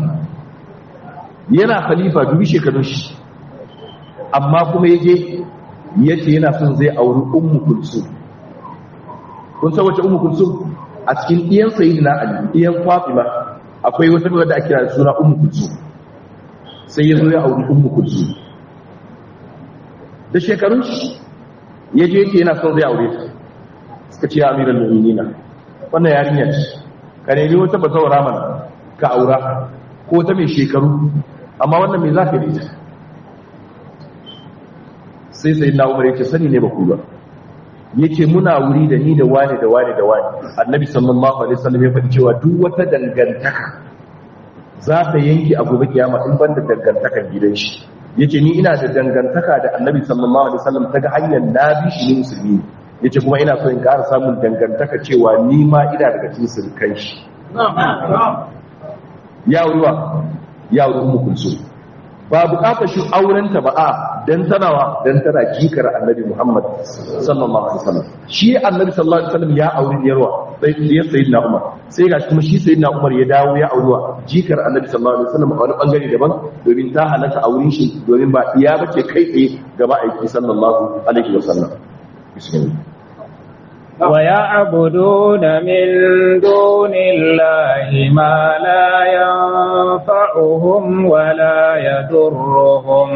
yana khalifa dubi shekarun shi amma kuma yaje yace yana son zai auri ummu kulsum kun san wace ummu kulsum a cikin iyan sayyidina ali iyan fatima akwai wata wadda ake kira suna ummu kulsum sai ya zo ya auri ummu kulsum da shekarun shi yaje yake yana son zai aure ta suka ce amiral mu'minina wannan yarinya ce ka nemi wata bazawara mana ka aura ko ta mai shekaru amma wannan mai zafi da ita sai sai na umar yake sani ne ba ku ba yake muna wuri da ni da wani da wani da wani annabi sallallahu alaihi wasallam ya faɗi cewa duk wata dangantaka za ta yanki a gobe kiyama in ban da dangantakan gidan shi yace ni ina da dangantaka da annabi sallallahu alaihi wasallam ta ga hanyar na bi shi ne musulmi yace kuma ina so in ƙara samun dangantaka cewa ni ma ina daga cikin sulkan shi ya wuri ya wuri ummu kulsum ba bukatar shi aurenta ba a dan tanawa dan tana jikar annabi Muhammad sallallahu alaihi wasallam shi annabi sallallahu alaihi wasallam ya auri yarwa sai ya sayyidina Umar sai ga kuma shi sayyidina Umar ya dawo ya auriwa jikar annabi sallallahu alaihi wasallam a wani bangare daban domin ta halatta aurin shi domin ba iya bace kai tsaye gaba aiki sallallahu alaihi wasallam bismillah ويعبدون من دون الله ما لا ينفعهم ولا يضرهم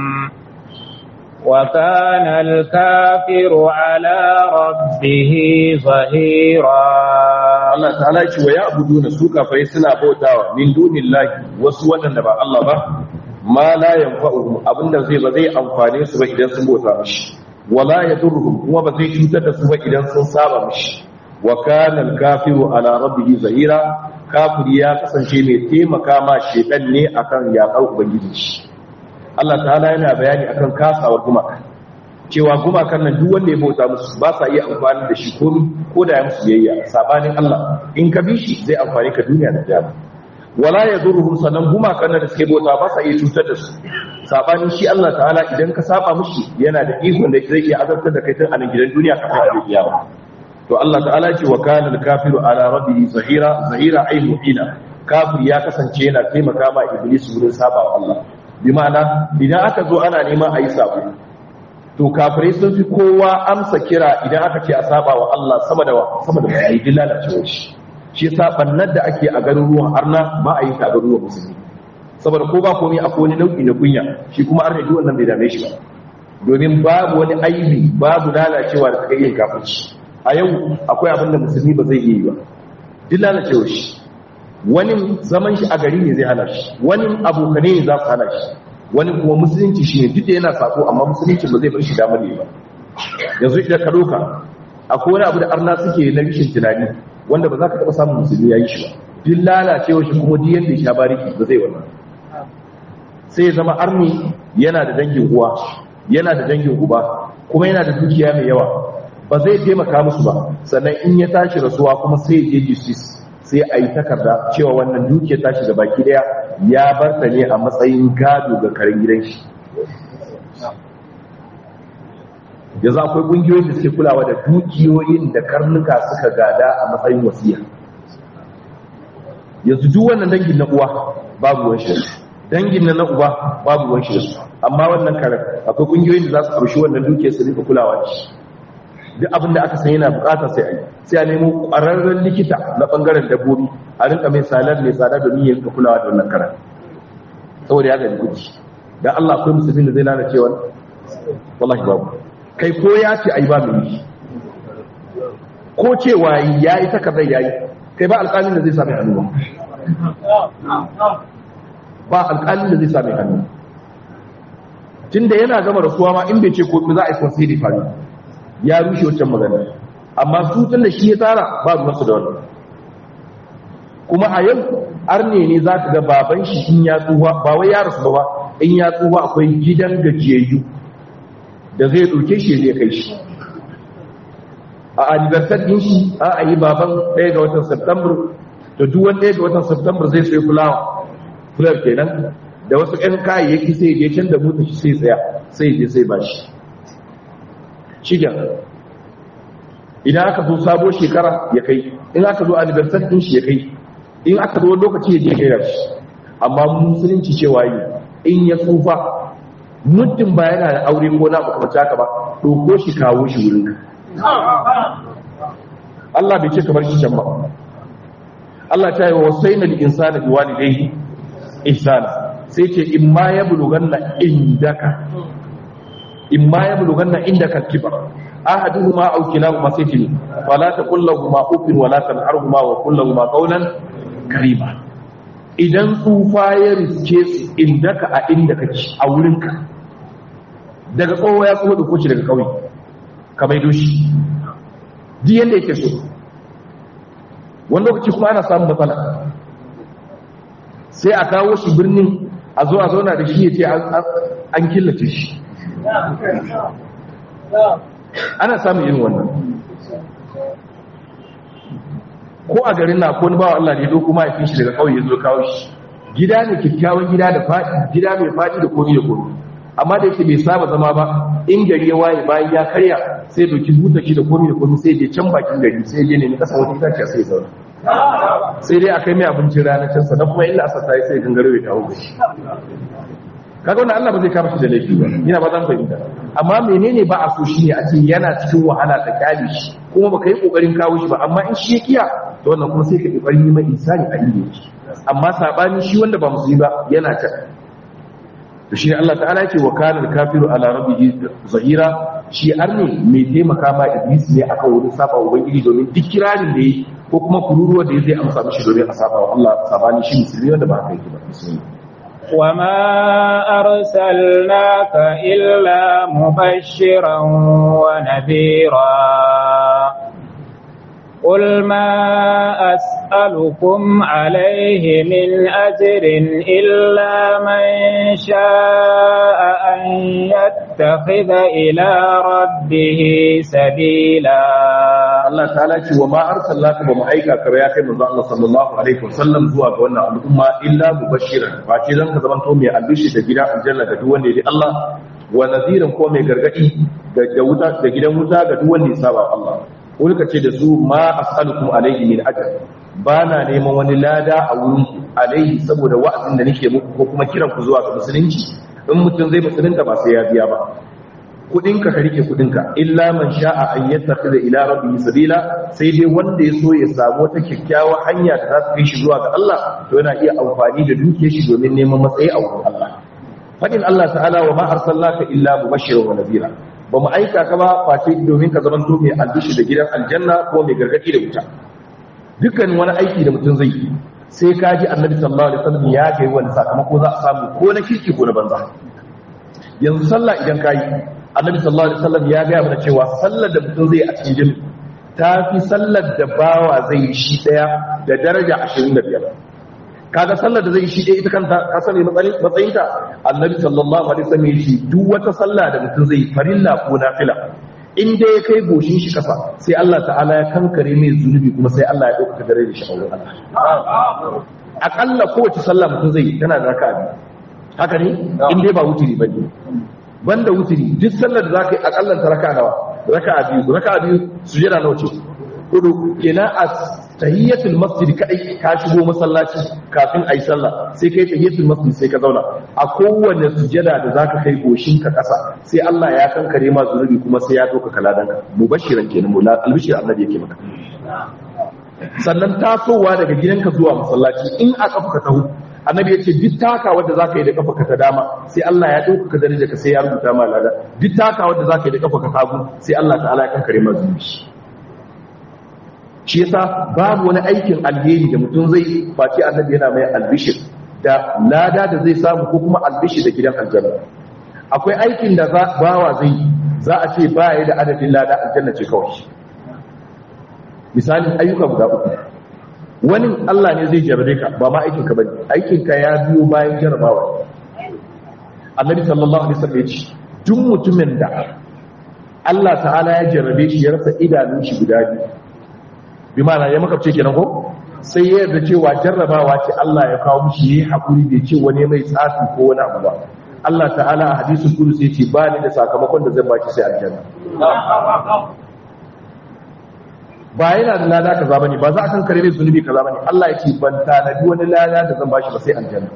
وكان الكافر على ربه ظهيرا Allah ta'ala ce wa ya'buduna su kafai suna bautawa min dunillahi wasu wadanda ba Allah ba ma la yanfa'uhum abinda zai ba zai amfane su ba idan sun bauta mishi wala yadurruhum kuma ba zai cutar da su ba idan sun saba mishi wa kana al-kafiru ala rabbihi zahira kafiri ya kasance mai taimaka ma shedan ne akan yaƙar ubangiji shi Allah ta'ala yana bayani akan kasawar gumaka cewa gumakan nan duk wanda ya bauta musu ba sa iya amfani da shi ko ko da ya musu biyayya sabanin Allah in ka bi shi zai amfani ka duniya da jama wala yadurruhum sanan gumakan nan da suke bauta ba sa iya cutar da su sabanin shi Allah ta'ala idan ka saba mushi yana da ikon da zai iya azabtar da kai tun a nan gidan duniya kafin a kiyama to Allah ta'ala ce wa kana al-kafiru ala rabbihi zahira zahira ay mu'ina kafir ya kasance yana taimaka ma iblis wurin saba wa Allah bi ma'ana idan aka zo ana neman a yi sabo to kafirai sun fi kowa amsa kira idan aka ce a saba wa Allah sama da sama da mai yi lalacewa shi shi sabannar da ake a garuruwan arna ba a yi ta garuruwan musulmi saboda ko ba komai akwai wani nau'i na kunya shi kuma arna duk wannan bai dame shi ba domin babu wani aibi babu lalacewa da kai yin kafirci a yau akwai abin da musulmi ba zai yi ba duk lalacewa shi wani zaman shi a gari ne zai hana shi wani abokane ne za su hana shi wani kuma musulunci shi ne duk da yana sako amma musulunci ba zai bar shi damar ne ba yanzu idan ka doka akwai wani abu da arna suke na rishin tunani wanda ba za ka taɓa samun musulmi ya yi shi ba duk lalacewa shi kuma duk yadda ya sha bariki ba zai wannan sai ya zama arni yana da dangin uwa yana da dangin uba kuma yana da dukiya mai yawa ba zai taimaka musu ba sannan in ya tashi rasuwa kuma sai ya je justice sai a yi takarda cewa wannan dukiyar tashi da baki daya ya bar ta ne a matsayin gado ga karen gidan shi yanzu akwai ƙungiyoyin da suke kulawa da dukiyoyin da karnuka suka gada a matsayin wasiya yanzu duk wannan dangin na uwa babu ruwan shi dangin na na uba babu ruwan shi su amma wannan karen akwai ƙungiyoyin da za su ƙarshi wannan dukiyar su rika kulawa da shi duk abin da aka san yana bukata sai a yi sai a nemo ƙwararren likita na ɓangaren dabbobi a rinka mai salar mai tsada domin ya rika kulawa da wannan karen saboda ya gani kuɗi dan Allah akwai musulmi da zai lalace wani wallahi babu kai ko ya ce ai ba mai yi ko cewa ya yi takardar ya yi kai ba alƙalin da zai sami hannu ba alƙalin da zai sami hannu tun da yana gama rasuwa ma in bai ce ko za a yi konsiri fari ya rushe wancan magana amma su tun da shi ya tsara ba ruwansu da wannan kuma a yau arne ne za ka ga baban shi in ya tsuwa ba wai ya rasu ba in ya tsuwa akwai gidan gajiyayyu da zai ɗauke shi zai kai shi a anniversary din shi a a yi baban ɗaya ga watan september da duwan ɗaya ga watan september zai sai fulawa fular kenan da wasu ƴan kayayyaki sai je can da mutu shi sai tsaya sai je sai ba shi shigen idan aka zo sabo shekara ya kai in aka zo anniversary din shi ya kai in aka zo lokaci ya je kai shi amma musulunci cewa yi in ya tsufa muddin ba yana da aure ko na makamata ka ba ɗauko shi kawo shi wurin ka Allah bai ce ka bar shi can ba Allah ta yi wa wasai na insana bi walidayhi ihsana sai ce in ma ya buluganna indaka in ma ya buluganna indaka kibar ahaduhuma aw kilahuma sai ce fala taqul lahumu ufin wala tanharhuma wa qul lahumu qawlan karima idan tsufa ya riske su indaka a inda kake a wurinka daga tsoho ya tsoho da kuci daga kauye ka maido shi ji yadda yake so wani lokaci kuma ana samun matsala sai a kawo shi birnin a zo a zauna da shi ya ce an killace shi ana samun yin wannan ko a garin na ko ni bawa Allah ne doko mahaifin shi daga kauye zo kawo shi gida ne kyakkyawan gida da faɗi gida mai faɗi da komi da komi amma da yake bai saba zama ba in gari ya waye bayan ya karya sai doki buta shi da komi da komi sai je can bakin gari sai je ne kasa wata itaciya sai zauna sai dai akai mai abincin ranar can sannan kuma illa asa sai sai gangaro ya dawo da shi kaga wannan Allah ba zai kama shi da laifi ba ina ba zan fahimta amma menene ba a so shi ne a ce yana cikin wahala ta kyale shi kuma baka yi kokarin kawo shi ba amma in shi ya kiya to wannan kuma sai ka kokarin yi mai insani a inda yake amma sabani shi wanda ba musulmi ba yana ta to shi ne Allah ta'ala yake wa kana al-kafiru ala rabbihi zahira shi arne mai taimaka ma iblis ne akan wurin saba wa ubangiji domin duk kirarin da yi ko kuma kururuwa da zai amsa mishi domin a saba wa Allah sabani shi musulmi wanda ba haka yake ba musulmi وما أرسلناك إلا مبشرا ونذيرا قل ما أسألكم عليه من أجر إلا من شاء أن يتخذ إلى ربه سبيلا Allah ta'ala ce wa ma arsalnaka ba mu aika ka ba ya kai manzo Allah sallallahu alaihi wasallam zuwa ga wannan al'umma illa mubashiran ba ce zan ka zaman to mai albishi da gida aljanna ga duk wanda ya Allah wa nadhiran ko mai gargadi da wuta da gidan wuta ga duk wanda ya saba Allah wani ce da su ma as'alukum alaihi min ajr ba na neman wani lada a wurin ku alaihi saboda wa'azin da nake muku ko kuma kiran ku zuwa ga musulunci in mutum zai musulunta ba sai ya biya ba kudinka ka rike kudinka illa man sha'a an yattakhidha ila rabbihi sabila sai dai wanda ya so ya samu wata kyakkyawar hanya da za ta kai shi zuwa ga Allah to yana iya amfani da dukiyar shi domin neman matsayi a wurin Allah fadin Allah ta'ala wa ma arsalnaka illa mubashiran wa nadhira ba mu aika ka ba face domin ka zama mai albishi da gidan aljanna ko mai gargadi da wuta dukkan wani aiki da mutum zai yi sai ka ji annabi sallallahu alaihi wasallam ya ga wani sakamako za a samu ko na kirki ko na banza yanzu sallah idan ka yi annabi sallallahu alaihi wasallam ya ga mana cewa sallar da mutum zai a cikin jini ta fi sallar da bawa zai yi shi daya da daraja 25 kaga sallar da zai yi shi daya ita kanta ka sani matsayinta annabi sallallahu alaihi wasallam ya ce duk wata sallah da mutum zai farilla ko nafila in dai ya kai goshin shi kasa sai Allah ta'ala ya kankare mai zunubi kuma sai Allah ya dauka dare da shi a wurin Allah akalla kowace sallah mutum zai tana da raka'a biyu haka ne in dai ba wuturi bane banda wuturi duk sallar da zaka yi akallan ta raka'a nawa raka'a biyu raka'a biyu sujada nawa ce hudu kenan a tahiyyatul masjid kadai ka shigo masallaci kafin ayi sallah sai kai tahiyyatul masjid sai ka zauna a kowanne sujada da zaka kai goshin ka kasa sai Allah ya kankare ma zunubi kuma sai ya doka kaladan ka mubashiran kenan mu albishir annabi yake maka sannan tasowa daga gidanka zuwa masallaci in a kafa ka taho annabi ya ce duk taka wadda za ka yi da kafa ka ta dama sai Allah ya ɗauka ka daraja ka sai ya rubuta ma lada duk taka wadda za ka yi da kafa ka hagu sai Allah ta'ala ya kankare ma zunubi shi yasa babu wani aikin alheri da mutum zai face annabi yana mai albishir da lada da zai samu ko kuma albishir da gidan aljanna akwai aikin da bawa zai za a ce ba ya da adadin lada aljanna ce kawai misalin ayyuka guda uku wani Allah ne zai jarabe ka ba ma aikinka bane aikinka ya biyo bayan jarabawa annabi sallallahu alaihi wasallam ya ce duk mutumin da Allah ta'ala ya jarabe shi ya rasa idanun shi guda biyu bi ma'ana ya makabce kenan ko sai ya yarda cewa jarrabawa ce Allah ya kawo mishi yayi hakuri bai ce wani mai tsafi ko wani abu ba Allah ta'ala a hadisul qudsi yace ba ni da sakamakon da zan baki sai aljanna ba yana da lada kaza bane ba za a kan kare mai zunubi kaza bane Allah yake ban tanadi wani lada da zan bashi ba sai aljanna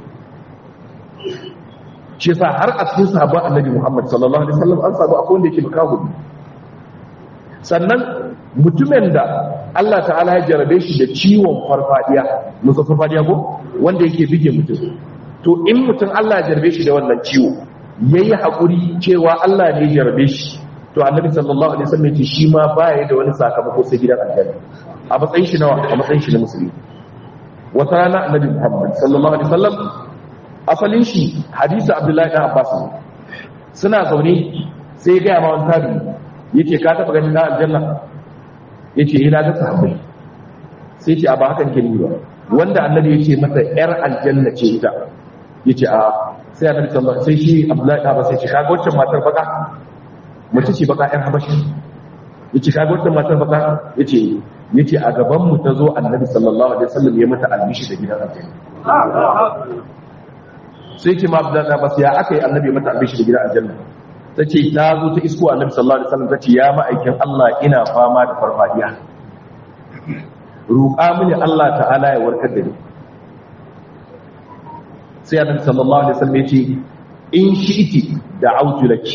shi yasa har a cikin sahabban annabi Muhammad sallallahu alaihi wasallam an sabu akwai wanda yake makahu sannan mutumin da Allah ta'ala ya jarabe shi da ciwon farfadiya musa farfadiya ko wanda yake bige mutum to in mutum Allah ya jarabe shi da wannan ciwo yayi hakuri cewa Allah ne ya jarabe shi to annabi sallallahu alaihi wasallam yace shi ma baya da wani sakamako sai gidan aljanna a matsayin shi nawa a matsayin shi na musulmi wata rana annabi Muhammad sallallahu alaihi wasallam asalin shi hadisi Abdullahi ibn Abbas suna zaune sai ya ga ma wani tabi yace ka taba ganin na aljanna yace ina ga sahabbai sai ce a ba hakan ke ba wanda annabi yace masa yar aljanna ce ita yace a sai annabi sallallahu sai shi Abdullahi ibn Abbas sai ce kaga wacce matar baka mace ce baka yan habashi yace kaga wacce matar baka yace yace a gaban mu tazo annabi sallallahu alaihi wasallam ya mata albishi da gidan aljanna sai ce ma Abdullahi ibn Abbas ya akai annabi ya mata albishi da gidan aljanna ta ce ta zo ta isko annabi sallallahu alaihi wasallam ta ce ya ma'aikin Allah ina fama da farfadiya roƙa mini Allah ta'ala ya warkar da ni sai annabi sallallahu alaihi wasallam ya ce in shi'ti da'awtu laki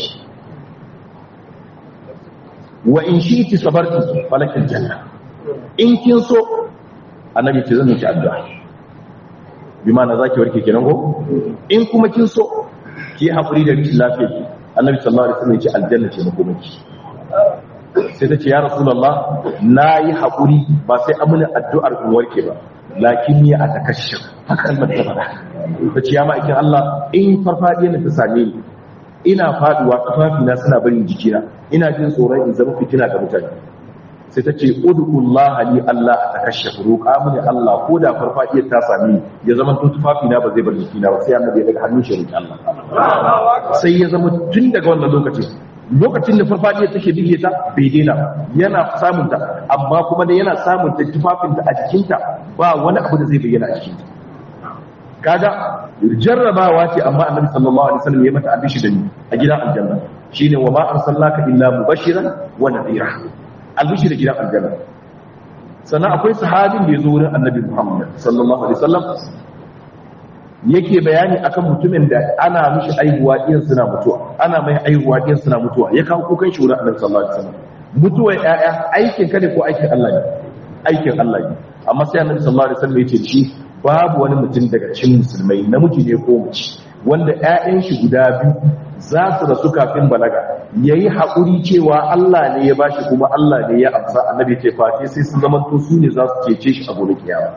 wa in shi'ti sabarti falakil janna in kin so annabi ce zan miki addu'a bi ma na zaki warke kenan ko in kuma kin so ki haƙuri da rikin lafiya annabi sallallahu alaihi wasallam ya ce aljanna ce makomaki sai ta ce ya rasulullah na yi haƙuri ba sai amina addu'ar in warke ba lakin ni a takashir haka kalmar ta faɗa ta ce ya ma'aikin Allah in farfadiya na ta same ni ina faduwa kafafina suna barin jikina ina jin tsoron in zama fitina ga mutane sai ta ce ud'ullaha li Allah a takashir roƙa mini Allah ko da farfadiyar ta same ni ya zama to tufafina ba zai bar jikina ba sai annabi ya daga hannun shi roƙi Allah sai ya zama tun daga wannan lokacin lokacin da farfadiyar take bige ta bai daina yana samun ta amma kuma da yana samun ta tufafinta a jikinta ba wani abu da zai bayyana a jikinta kaga jarrabawa ce amma annabi sallallahu alaihi wasallam ya mata abishi da ni a gidan aljanna shine wa ma arsalnaka illa mubashiran wa nadhira albishi da gidan aljanna sannan akwai sahabin da ya zo wurin annabi muhammad sallallahu alaihi wasallam yake bayani akan mutumin da ana mishi aihuwa ɗin suna mutuwa ana mai aihuwa ɗin suna mutuwa ya kawo kukan shi wurin annabi sallallahu alaihi wasallam mutuwar ƴaƴa aikin ka ne ko aikin Allah ne aikin Allah ne amma sai annabi sallallahu alaihi wasallam yace shi babu wani mutum daga cikin musulmai namiji ne ko mace wanda ƴaƴan shi guda biyu za su rasu kafin balaga yayi haƙuri cewa Allah ne ya bashi kuma Allah ne ya amsa annabi ce fati sai sun zama to su ne za su cece shi a gobe kiyama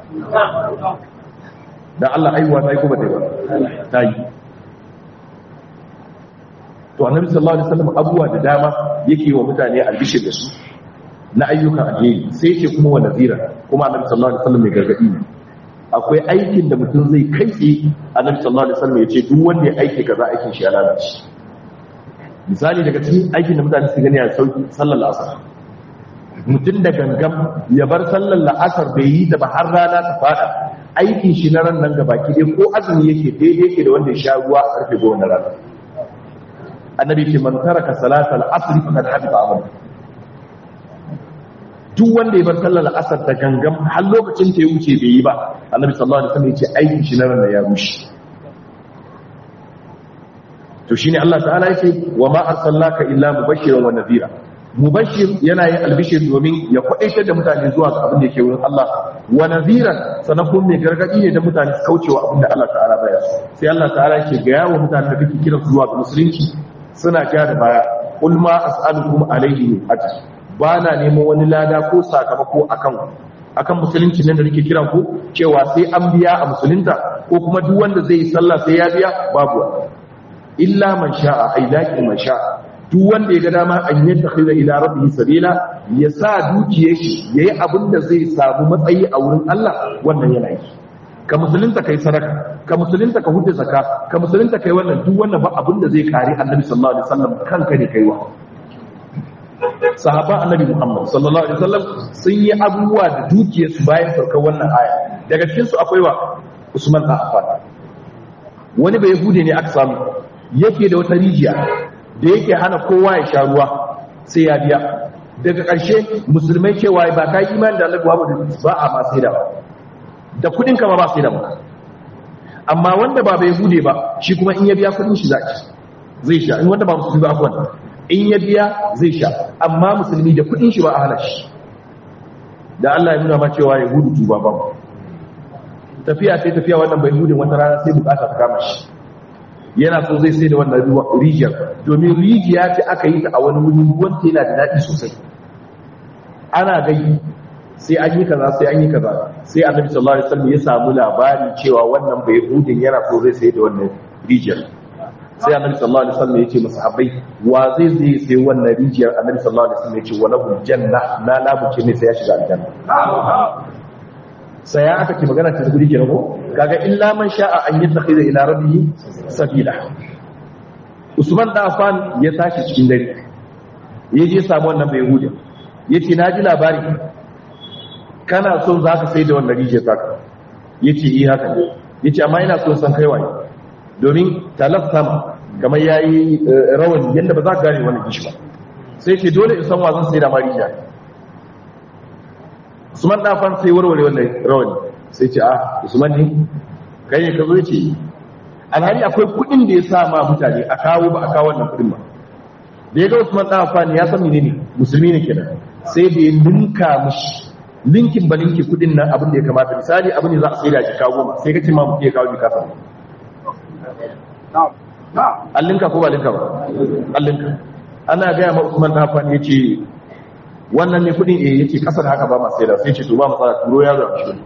dan Allah aiwa ta yi kuma dai ba ta yi to annabi sallallahu alaihi wasallam abuwa da dama yake wa mutane albishir da su na ayyukan alheri sai yake kuma wa nazira kuma annabi sallallahu alaihi wasallam mai gargadi ne akwai aikin da mutum zai kai tsaye annabi sallallahu alaihi wasallam ya ce duk wanda ya aike kaza aikin shi ya lalace misali daga cikin aikin da mutane su gani a sauki sallar asar mutum da gangam ya bar sallar la'asar bai yi da ba har rana ta fada aikin shi na ran nan gaba ki dai ko azumi yake daidai yake da wanda ya sha ruwa a karfe goma na rana annabi ce man taraka salatal asr faqad habita amalu duk wanda ya bar sallar asar da gangam har lokacin ta ya wuce bai yi ba annabi sallallahu alaihi wasallam ya ce aikin shi na ran ya rushe to shine Allah ta'ala yake wa ma arsalnaka illa mubashiran wa nadhira mubashir yana yin albishir domin ya kwadaitar da mutane zuwa ga abin da yake wurin Allah wa nadhiran sanan kuma mai gargadi ne da mutane su kaucewa abin da Allah ta'ala baya so sai Allah ta'ala yake ga yawo mutane da kike kira zuwa ga musulunci suna ja da baya kul ma as'alukum alayhi min ajr ba na neman wani lada ko sakamako akan akan musulunci nan da nake kiran ku cewa sai an biya a musulunta ko kuma duk wanda zai yi sallah sai ya biya babu illa man sha'a ay lakin man sha'a duk wanda ya ga dama an yattakhidha ila rabbihi sabila ya sa dukiyar shi yayi abin da zai samu matsayi a wurin Allah wannan yana yi ka musulunta kai sadaka ka musulunta ka hudu zakka ka musulunta kai wannan duk wannan ba abin da zai kare annabi sallallahu alaihi wasallam kanka ne kaiwa sahaba annabi muhammad sallallahu alaihi wasallam sun yi abubuwa da dukiyar su bayan saukar wannan aya daga cikin su akwai wa usman bin affan wani bai hude ne aka samu yake da wata rijiya da yake hana kowa ya sha ruwa sai ya biya daga ƙarshe musulmai cewa ba ka yi imani da annabi muhammad ba a ma sai da ba da kudin ka ba ba sai da ba amma wanda ba bai bude ba shi kuma in ya biya kudin shi zaki zai sha in wanda ba musulmi ba afwan in ya biya zai sha amma musulmi da kudin shi ba a hana shi da Allah ya nuna ma cewa ya gudu tuba ba tafiya sai tafiya wannan bai gudun wata rana sai bukata ta kama shi yana so zai sai da wannan rijiyar domin rijiya ce aka yi ta a wani wuri wanda yana da daɗi sosai ana gai sai an yi kaza sai an yi kaza sai annabi sallallahu alaihi wasallam ya samu labari cewa wannan bai hudin yana so zai sai da wannan rijiyar sai annabi sallallahu alaihi wasallam ya ce masahabbai wa zai zai sai wannan rijiyar annabi sallallahu alaihi wasallam ya ce wa lahu janna na labuce ne sai ya shiga aljanna sai ya aka ce magana ta guri kenan ko kaga illa man sha'a an yattakhidha ila rabbihi sabila Usman da Affan ya tashi cikin dare ya je samu wannan bai hudin yace na ji labari kana so za ka sai da wannan rijiyar taka ya ce yi haka ne ya ce amma ina so san kai waye domin talaf sama kamar ya yi rawan yadda ba za ka gane wannan gishi ba sai ce dole in san wazan sai da ma rijiya usman dafan sai warware wannan rawani sai ce a usman ne kai ne ka zo ce alhali akwai kuɗin da ya sa ma mutane a kawo ba a kawo wannan kuɗin ba da ya ga usman dafan ya san menene musulmi ne kenan sai da ya ninka mushi linkin ba linki kudin nan abin da ya kamata misali abin da za a sai da jika goma sai ka ce ma mutu ya kawo jika sama allinka ko ba linka ba allinka ana gaya ma usman ta fani ya ce wannan ne kudin eh ya ce kasar haka ba ma sai da sai ce to ba matsala turo ya zuwa shi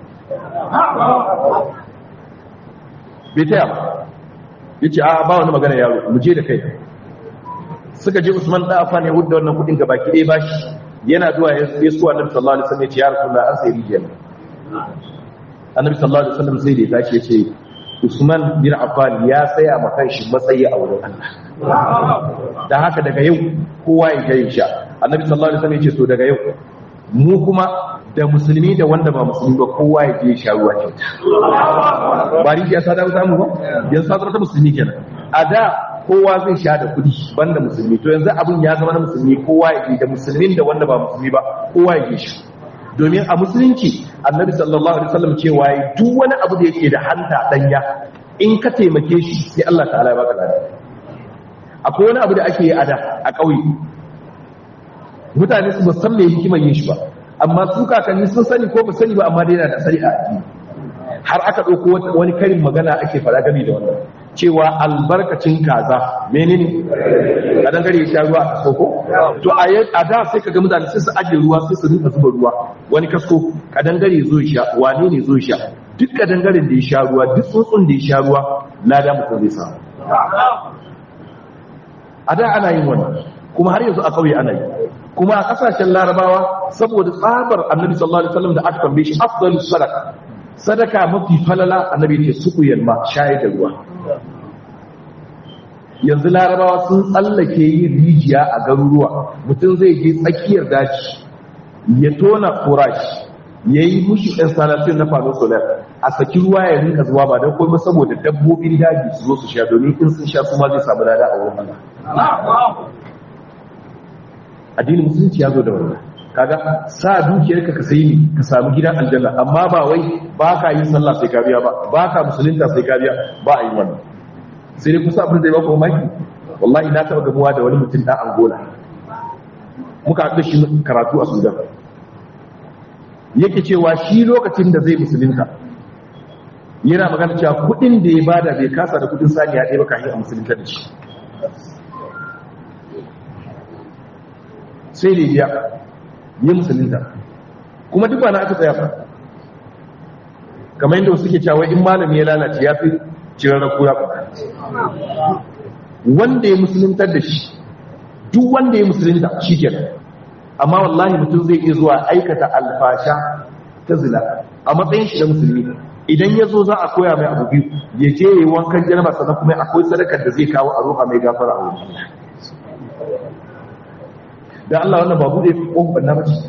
bai taya ba ya ce a ba wani magana yaro mu je da kai suka je usman ta fani ya hudda wannan kudin gabaki ɗaya ba shi yana zuwa ya su annabi sallallahu alaihi wasallam ya ce ya rasulullah an sai rijiya annabi sallallahu alaihi wasallam sai da ya tashi ya ce Usman bin Affan ya tsaya ma kanshi matsayi a wurin Allah dan haka daga yau kowa ya ga sha annabi sallallahu alaihi wasallam ya ce to daga yau mu kuma da musulmi da wanda ba musulmi ba kowa ya je sha ruwa kyauta ba rijiya ta dawo samu ba yanzu ta ta musulmi kenan a da kowa zai sha da kudi banda musulmi to yanzu abin ya zama na musulmi kowa ya je da musulmin da wanda ba musulmi ba kowa ya je shi domin a musulunci annabi sallallahu alaihi wasallam cewa duk wani abu da yake da hanta danya in ka taimake shi sai Allah ta'ala ya baka lafiya akwai wani abu da ake yi a da a ƙauye mutane su ba san me hikimar yin shi ba amma su kakanni sun sani ko ba sani ba amma dai yana da sani a addini har aka ɗauko wani karin magana ake faɗa game da wannan cewa albarkacin kaza menene kadan gare ya sha ruwa a kasko ko to a da sai kaga mutane sai su ajiye ruwa sai su rinka zuba ruwa wani kasko kadan gare zo ya sha wane ne zo ya sha duk kadan garen da ya sha ruwa duk tsuntsun da ya sha ruwa lada mutum zai samu a da ana yin wannan kuma har yanzu a kauye ana yi kuma a kasashen larabawa saboda tsabar annabi sallallahu alaihi wasallam da aka tambaye shi afdalus sadaka sadaka mafi falala annabi ce suku yalma shayar da ruwa yanzu larabawa sun tsallake yin rijiya a garuruwa mutum zai je tsakiyar daji ya tona kurashi ya yi mushi installation na fano solar a saki ruwa ya rinka zuwa ba don kuma saboda dabbobin daji su zo su sha domin in sun sha su ma zai samu lada a wurin Allah addinin musulunci ya zo da wannan kaga sa dukiyarka ka sayi ne ka samu gidan aljanna amma ba wai ba ka yin sallah sai ka biya ba ba ka musulunta sai ka biya ba a yi wannan sai dai kusa abin da ya baka mamaki wallahi na taɓa gamuwa da wani mutum ɗan angola muka haɗu shi karatu a sudan yake cewa shi lokacin da zai musulunta yana magana cewa kuɗin da ya bada bai kasa da kuɗin saniya ɗaya ba kafin a musulunta da shi sai da biya yi musulunta kuma duk ba na aka tsaya ba kamar yadda wasu ke cewa in malami ya lalace ya fi cirar kura ba wanda ya musuluntar da shi duk wanda ya musulunta shi ke amma wallahi mutum zai iya zuwa aikata alfasha ta zina a matsayin shi da musulmi idan ya zo za a koya mai abu biyu ya je ya yi wankan janaba sannan kuma akwai sadakar da zai kawo a roƙa mai gafara a wurin da Allah wannan ba bude kofar na bace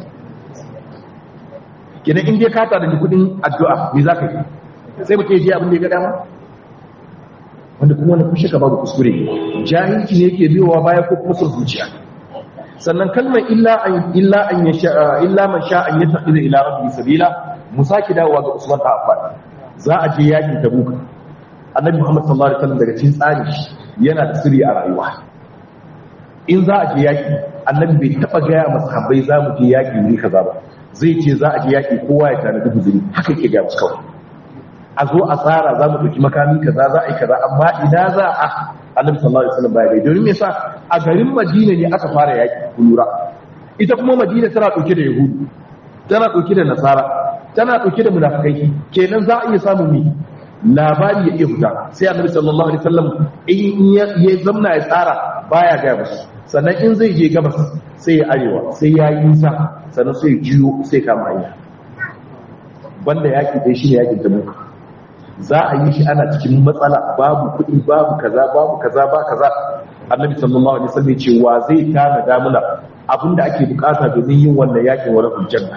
kenan in dai ka tada da kudin addu'a me zaka yi sai mutum je abin da ya ga dama wanda kuma wani kushe ka babu kuskure jahilci ne yake biyowa baya ko kuma son zuciya sannan kalmar illa an illa an yasha illa man sha an yattaqida ila rabbi sabila musaki dawowa ga Usman ta Affan za a je yakin Tabuk Annabi Muhammad sallallahu alaihi wasallam daga cikin tsari yana da sirri a rayuwa in za a je yaki annabi bai taba gaya masu habbai za mu je yaki ne kaza ba zai ce za a je yaki kowa ya tana dubu zuri haka yake gaya musu kawai a zo a tsara za mu ɗauki makami kaza za a yi kaza amma ina za a annabi sallallahu alaihi wasallam baya gai domin me yasa a garin madina ne aka fara yaki kulura ita kuma madina tana ɗauke da yahudu tana ɗauke da nasara tana ɗauke da munafikai kenan za a iya samun ni labari ya iya fita sai annabi sallallahu alaihi wasallam in ya zamna ya tsara baya gaya musu sannan in zai je gabas sai ya arewa sai ya yi nisa sannan sai jiyo sai kama hanya banda yaki dai shi ne yakin tabuka za a yi shi ana cikin matsala babu kuɗi babu kaza babu kaza ba kaza annabi sallallahu alaihi wasallam ce wa zai tana damuna abinda ake bukata domin yin wannan yakin wa rabbul janna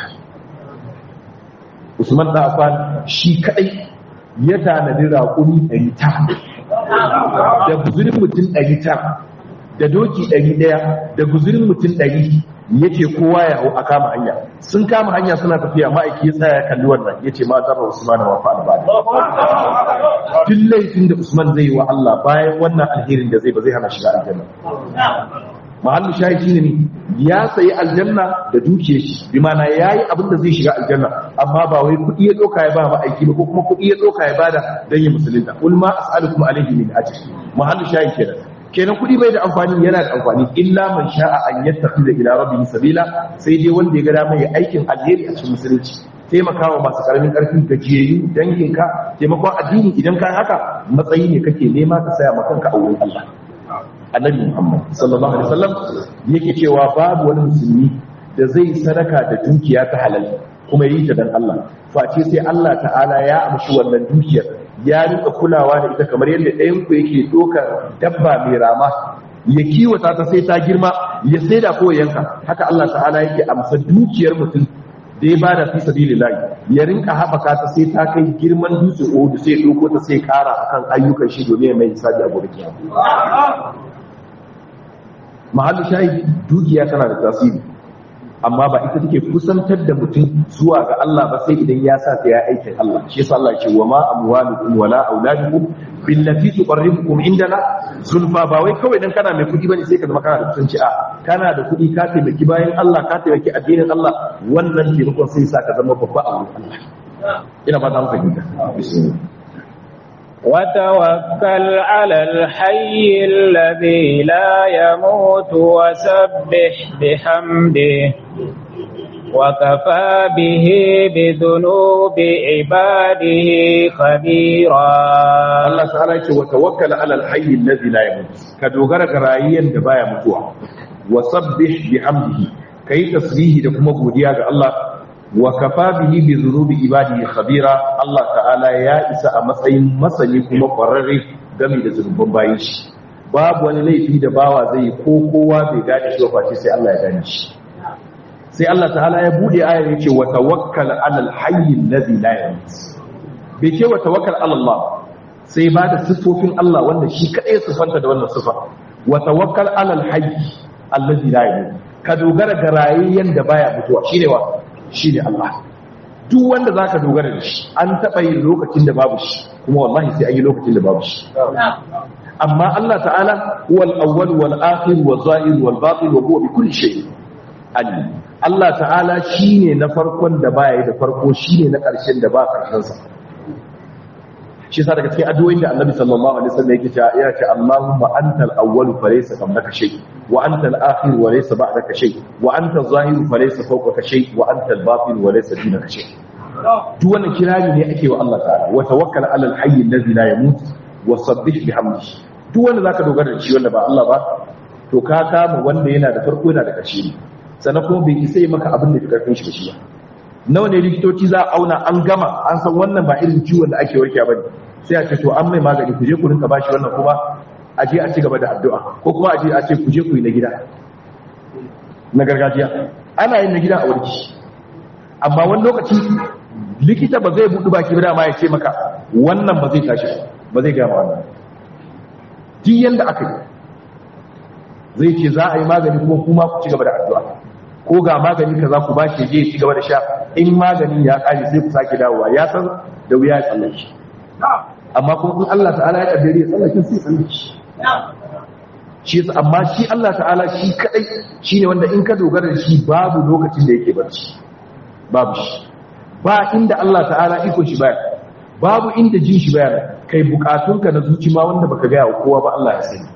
Usman da Affan shi kadai ya tanadi raƙumi 900 da buzurin mutum 900 da doki ɗari ɗaya da guzurin mutum ɗari ya ce kowa ya hau a kama hanya sun kama hanya suna tafiya ma'aiki ya tsaya ya kalli wannan ya ce ma zarra usman wa fa albani duk laifin da usman zai yi wa Allah bayan wannan alherin da zai ba zai hana shiga aljanna mahallu shayi shine ne ya sayi aljanna da dukiyar shi bi mana yayi abin da zai shiga aljanna amma ba wai kuɗi ya doka ya ba ma'aiki ba ko kuma kuɗi ya doka ya bada dan yi musulunta kul ma as'alukum alayhi min ajr mahallu shayi kenan kenan kudi bai da amfani yana da amfani illa man sha'a an yattakhidha ila rabbihi sabila sai dai wanda ya ga dama ya aikin alheri a cikin musulunci taimakawa masu karamin karfin gajiyayyu danginka taimakon addini idan ka haka matsayi ne kake nema ka saya maka kanka a wurin Allah annabi Muhammad sallallahu alaihi wasallam yake cewa babu wani musulmi da zai sadaka da dukiya ta halal kuma yi ta dan Allah face sai Allah ta'ala ya amshi wannan dukiyar ya rika kulawa da ita kamar yadda ɗayan ku yake ɗaukar dabba mai rama ya kiwata ta sai ta girma ya saida ko yanka haka Allah ta'ala yake amsa dukiyar mutum da ya bada fi sabilillah ya rinka haɓaka ta sai ta kai girman dutse Uhud sai ya ɗauko ta sai kara akan ayyukan shi domin mai hisabi a gobe kiyama mahallu shahidi dukiya tana da tasiri amma ba ita take kusantar da mutum zuwa ga Allah ba sai idan ya sa ta ya aikin Allah shi yasa Allah ce wa ma amwalukum wala auladukum billati tuqarribukum indana zulfa ba wai kawai dan kana mai kudi bane sai ka zama kana da kusanci a kana da kudi ka taimaki bayan Allah ka taimaki addinin Allah wannan taimakon sai sa ka zama babba a wurin Allah ina ba ta mu fahimta bismillah وتوكل على الحي الذي لا يموت وسبح بحمده وكفى به بذنوب عباده خبيرا Allah ta'ala yake wa tawakkal 'ala al-hayy alladhi la yamut ka dogara ga rayuwar da baya mutuwa wa sabbih bihamdihi kai tasbihi da kuma godiya ga Allah wa kafa bihi bi dhunubi ibadihi khabira Allah ta'ala ya isa a matsayin masani kuma kwararre game da zunuban bayin shi babu wani laifi da bawa zai yi ko kowa bai gane shi ba face sai Allah ya gane shi sai Allah ta'ala ya bude ayar yace wa tawakkal 'ala al-hayy alladhi la yamut bai ce wa tawakkal 'ala Allah sai ba da siffofin Allah wanda shi kadai sifanta da wannan sifa wa tawakkal 'ala al-hayy alladhi la yamut ka dogara ga rayayyen da baya mutuwa shine wa shine Allah duk wanda zaka dogara da shi an taba yin lokacin da babu shi kuma wallahi sai an yi lokacin da babu shi amma Allah ta'ala huwal awwal wal akhir wal zahir wal batin wa huwa bi kulli shay'in alim Allah ta'ala shine na farkon da baya da farko shine na ƙarshen da ba ƙarshen sa shi yasa daga cikin addu'o'in da Annabi sallallahu alaihi wasallam yake cewa ya ce Allahumma antal awwal fa laysa qablaka shay wa antal akhir wa laysa ba'daka shay wa antal zahir fa laysa fawqaka shay wa antal batin wa laysa dunaka shay duk wannan kirari ne ake wa Allah ta'ala wa tawakkal 'ala al-hayy alladhi la yamut wa sabbih bihamdihi duk wanda zaka dogara da shi wanda ba Allah ba to ka kama wanda yana da farko yana da ƙarshe sannan kuma bai isa yi maka abin da fi karfin shi ba shi ba nawa ne likitoci za a auna an gama an san wannan ba irin ciwon da ake warke ba ne sai a ce to an mai magani ku je ku rinka bashi wannan kuma a je a ci gaba da addu'a ko kuma a je a ce ku je ku yi na gida na gargajiya ana yin na gida a warki amma wani lokaci likita ba zai buɗu baki ba ma ya ce maka wannan ba zai tashi ba zai gama wannan duk yanda aka yi zai ce za a yi magani kuma kuma ku ci gaba da addu'a ko ga magani ka za ku ba shi je ci gaba da sha in maganin ya kare sai ku sake dawowa ya san da wuya ya tsallake shi amma kuma in Allah ta'ala ya kaddare ya tsallake sai tsallake shi shi amma shi Allah ta'ala shi kadai shine wanda in ka dogara da shi babu lokacin da yake barci babu shi ba inda Allah ta'ala iko shi baya babu inda jin shi baya kai bukatunka na zuci ma wanda baka ga kowa ba Allah ya sani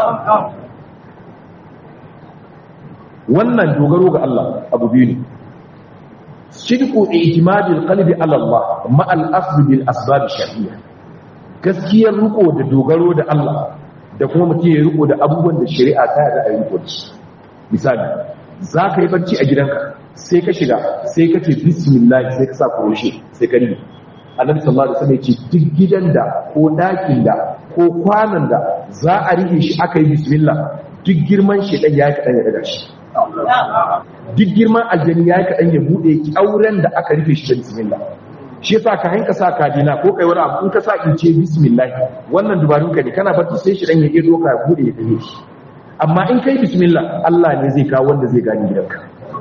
wannan dogaro ga Allah abu biyu ne shirku itimadil qalbi ala Allah ma al asb bil asbab shar'iyya gaskiyar riko da dogaro da Allah da kuma mutum ya riko da abubuwan da shari'a ta da ayi riko shi misali za ka yi barci a gidanka sai ka shiga sai ka ce bismillah sai ka sa kuroshe sai ka ribe annabi sallallahu alaihi wasallam ya ce duk gidan da ko dakin da ko kwanan da za a rike shi aka yi bismillah duk girman shi dan ya kadan ya daga shi duk girman aljani ya yi kaɗan ya buɗe ƙyauren da aka rufe shi da bismillah shi yasa ka hanka sa kadina ko kai wani abu in ka sa in ce bismillah wannan dubarun ka ne kana barci sai shi dan ya iya doka ya buɗe ya tafi shi amma in kai bismillah Allah ne zai kawo wanda zai gani gidanka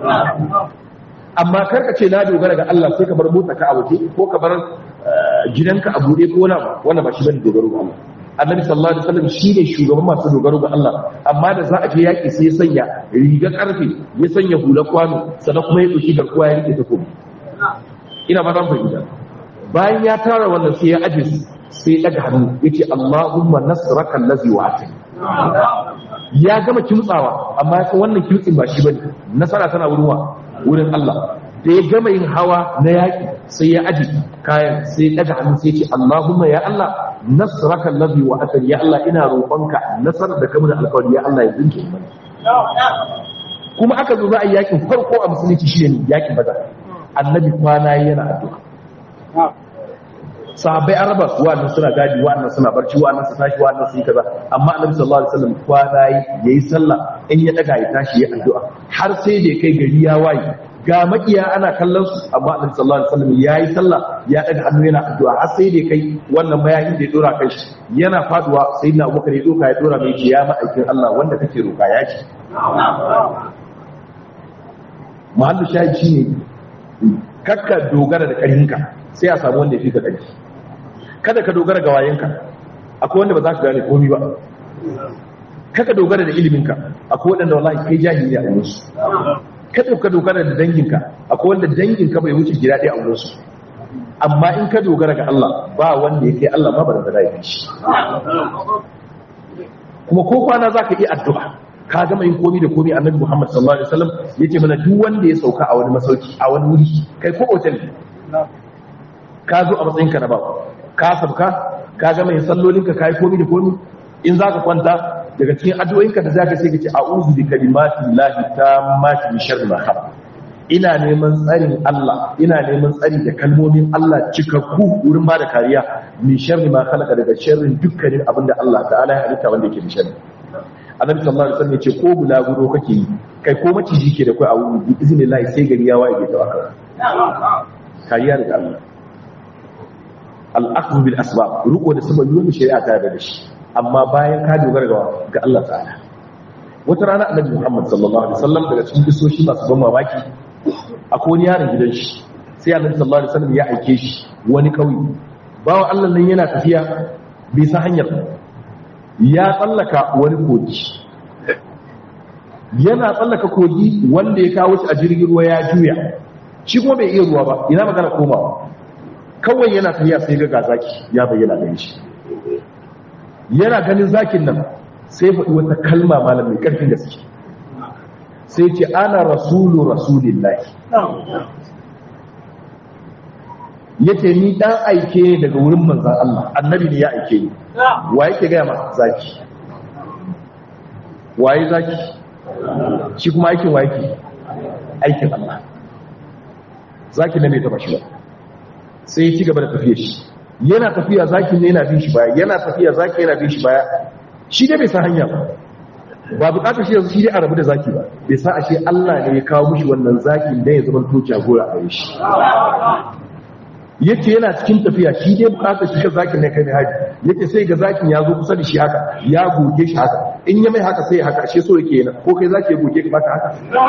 amma kar ka ce na dogara ga Allah sai ka bar motsa ka a waje ko ka bar gidanka a buɗe ko na wannan ba shi bane dogaro ga Allah annabi sallallahu alaihi wasallam shine shugaban masu dogaro ga Allah amma da za a je yaki sai ya sanya riga karfe ya sanya hula kwano sannan kuma ya dauki garkuwa ya rike takobi ina ba zan fahimta bayan ya tara wannan sai ya aje sai ya daga hannu yace Allahumma nasraka allazi wa'atani ya gama kimtsawa amma ya wannan kimtsin ba shi bane nasara tana wurin wa wurin Allah da ya gama yin hawa na yaƙi sai ya aji kayan sai ya ɗaga hannu sai ce Allahumma ya Allah nasraka allazi wa atani ya Allah ina roƙonka nasarar da kamar alƙawari ya Allah ya zinke mana kuma aka zo za a yi yaƙin farko a musulunci shi ne yaƙin badar annabi kwana yana addu'a sahabbai an raba su wa'annan suna gadi wa'annan suna barci wa'annan su tashi wa'annan su yi kaza amma annabi sallallahu alaihi wasallam kwana yayi sallah in ya daga ya tashi ya addu'a har sai da kai gari ya waye ga makiya ana kallon su amma annabi sallallahu alaihi wasallam yayi sallah ya daga hannu yana addu'a har sai da kai wannan mayayin da ya dora kai shi yana faduwa sai na Abubakar ya doka ya dora mai ce ya ma'aikin Allah wanda kake roka ya ci mahallu shayi shine kakka dogara da karhinka sai a samu wanda ya fi ka karfi kada ka dogara ga wayenka akwai wanda ba za ka gane komai ba kaka dogara da iliminka akwai wanda wallahi kai jahili a wurinsu kada ka dogara da danginka akwai wanda danginka bai wuce gida ɗaya a wurinsu amma in ka dogara ga Allah ba wanda yake Allah ma ba da zai shi kuma ko kwana zaka yi addu'a ka gama yin komi da komi annabi Muhammad sallallahu alaihi wasallam yace mana duk wanda ya sauka a wani masauki a wani wuri kai ko hotel ka zo a matsayinka na babu ka sabka ka gama yin sallolinka kai komi da komi in zaka kwanta daga cikin addu'o'inka da zaka sai ka ce a'udhu bi kalimati llahi tammati min sharri ma khalaq ina neman tsarin Allah ina neman tsari da kalmomin Allah cikakku wurin ba da kariya min sharri ma khalaqa daga sharrin dukkanin abin da Allah ta'ala ya halitta wanda yake da sharri annabi sallallahu alaihi wasallam yace ko bulaguro kake yi kai ko maciji ke da kai a wuri bi iznillahi sai gari ya waye da waka kariya daga Allah al-akhdhu bil asbab ruko da sababi wanda shari'a ta yarda da shi amma bayan ka dogara ga Allah ta'ala wata rana annabi Muhammad sallallahu alaihi wasallam daga cikin kisoshi masu ban mamaki akwai wani yaron gidan shi sai annabi sallallahu alaihi wasallam ya aike shi wani kauye bawo Allah nan yana tafiya bai san hanyar ya tsallaka wani kogi yana tsallaka kogi wanda ya kawo shi a jirgin ruwa ya juya shi kuma bai iya ruwa ba ina magana komawa kawai yana tafiya sai ga zaki ya bayyana gare shi yana ganin zakin nan sai faɗi wata kalma malam mai ƙarfin gaske sai ce ana rasulu rasulillahi yace ni dan aike daga wurin manzan Allah annabi ne ya aike ni wa yake gaya ma zaki waye zaki shi kuma aikin wa yake aikin Allah zaki ne bai taba shi ba sai ya ci gaba da tafiya shi yana tafiya zaki ne yana bin shi baya yana tafiya zaki yana bin shi baya shi dai bai san hanya ba ba bukatar shi yanzu shi dai a rabu da zaki ba bai sa ashe Allah ne ya kawo mushi wannan zakin da ya zama to jagora a gare shi yake yana cikin tafiya shi dai bukatar shi ga zakin ne kai ne haji yake sai ga zakin ya zo kusa da shi haka ya goge shi haka in ya mai haka sai haka ashe so yake yana ko kai zaki ya goge ka baka haka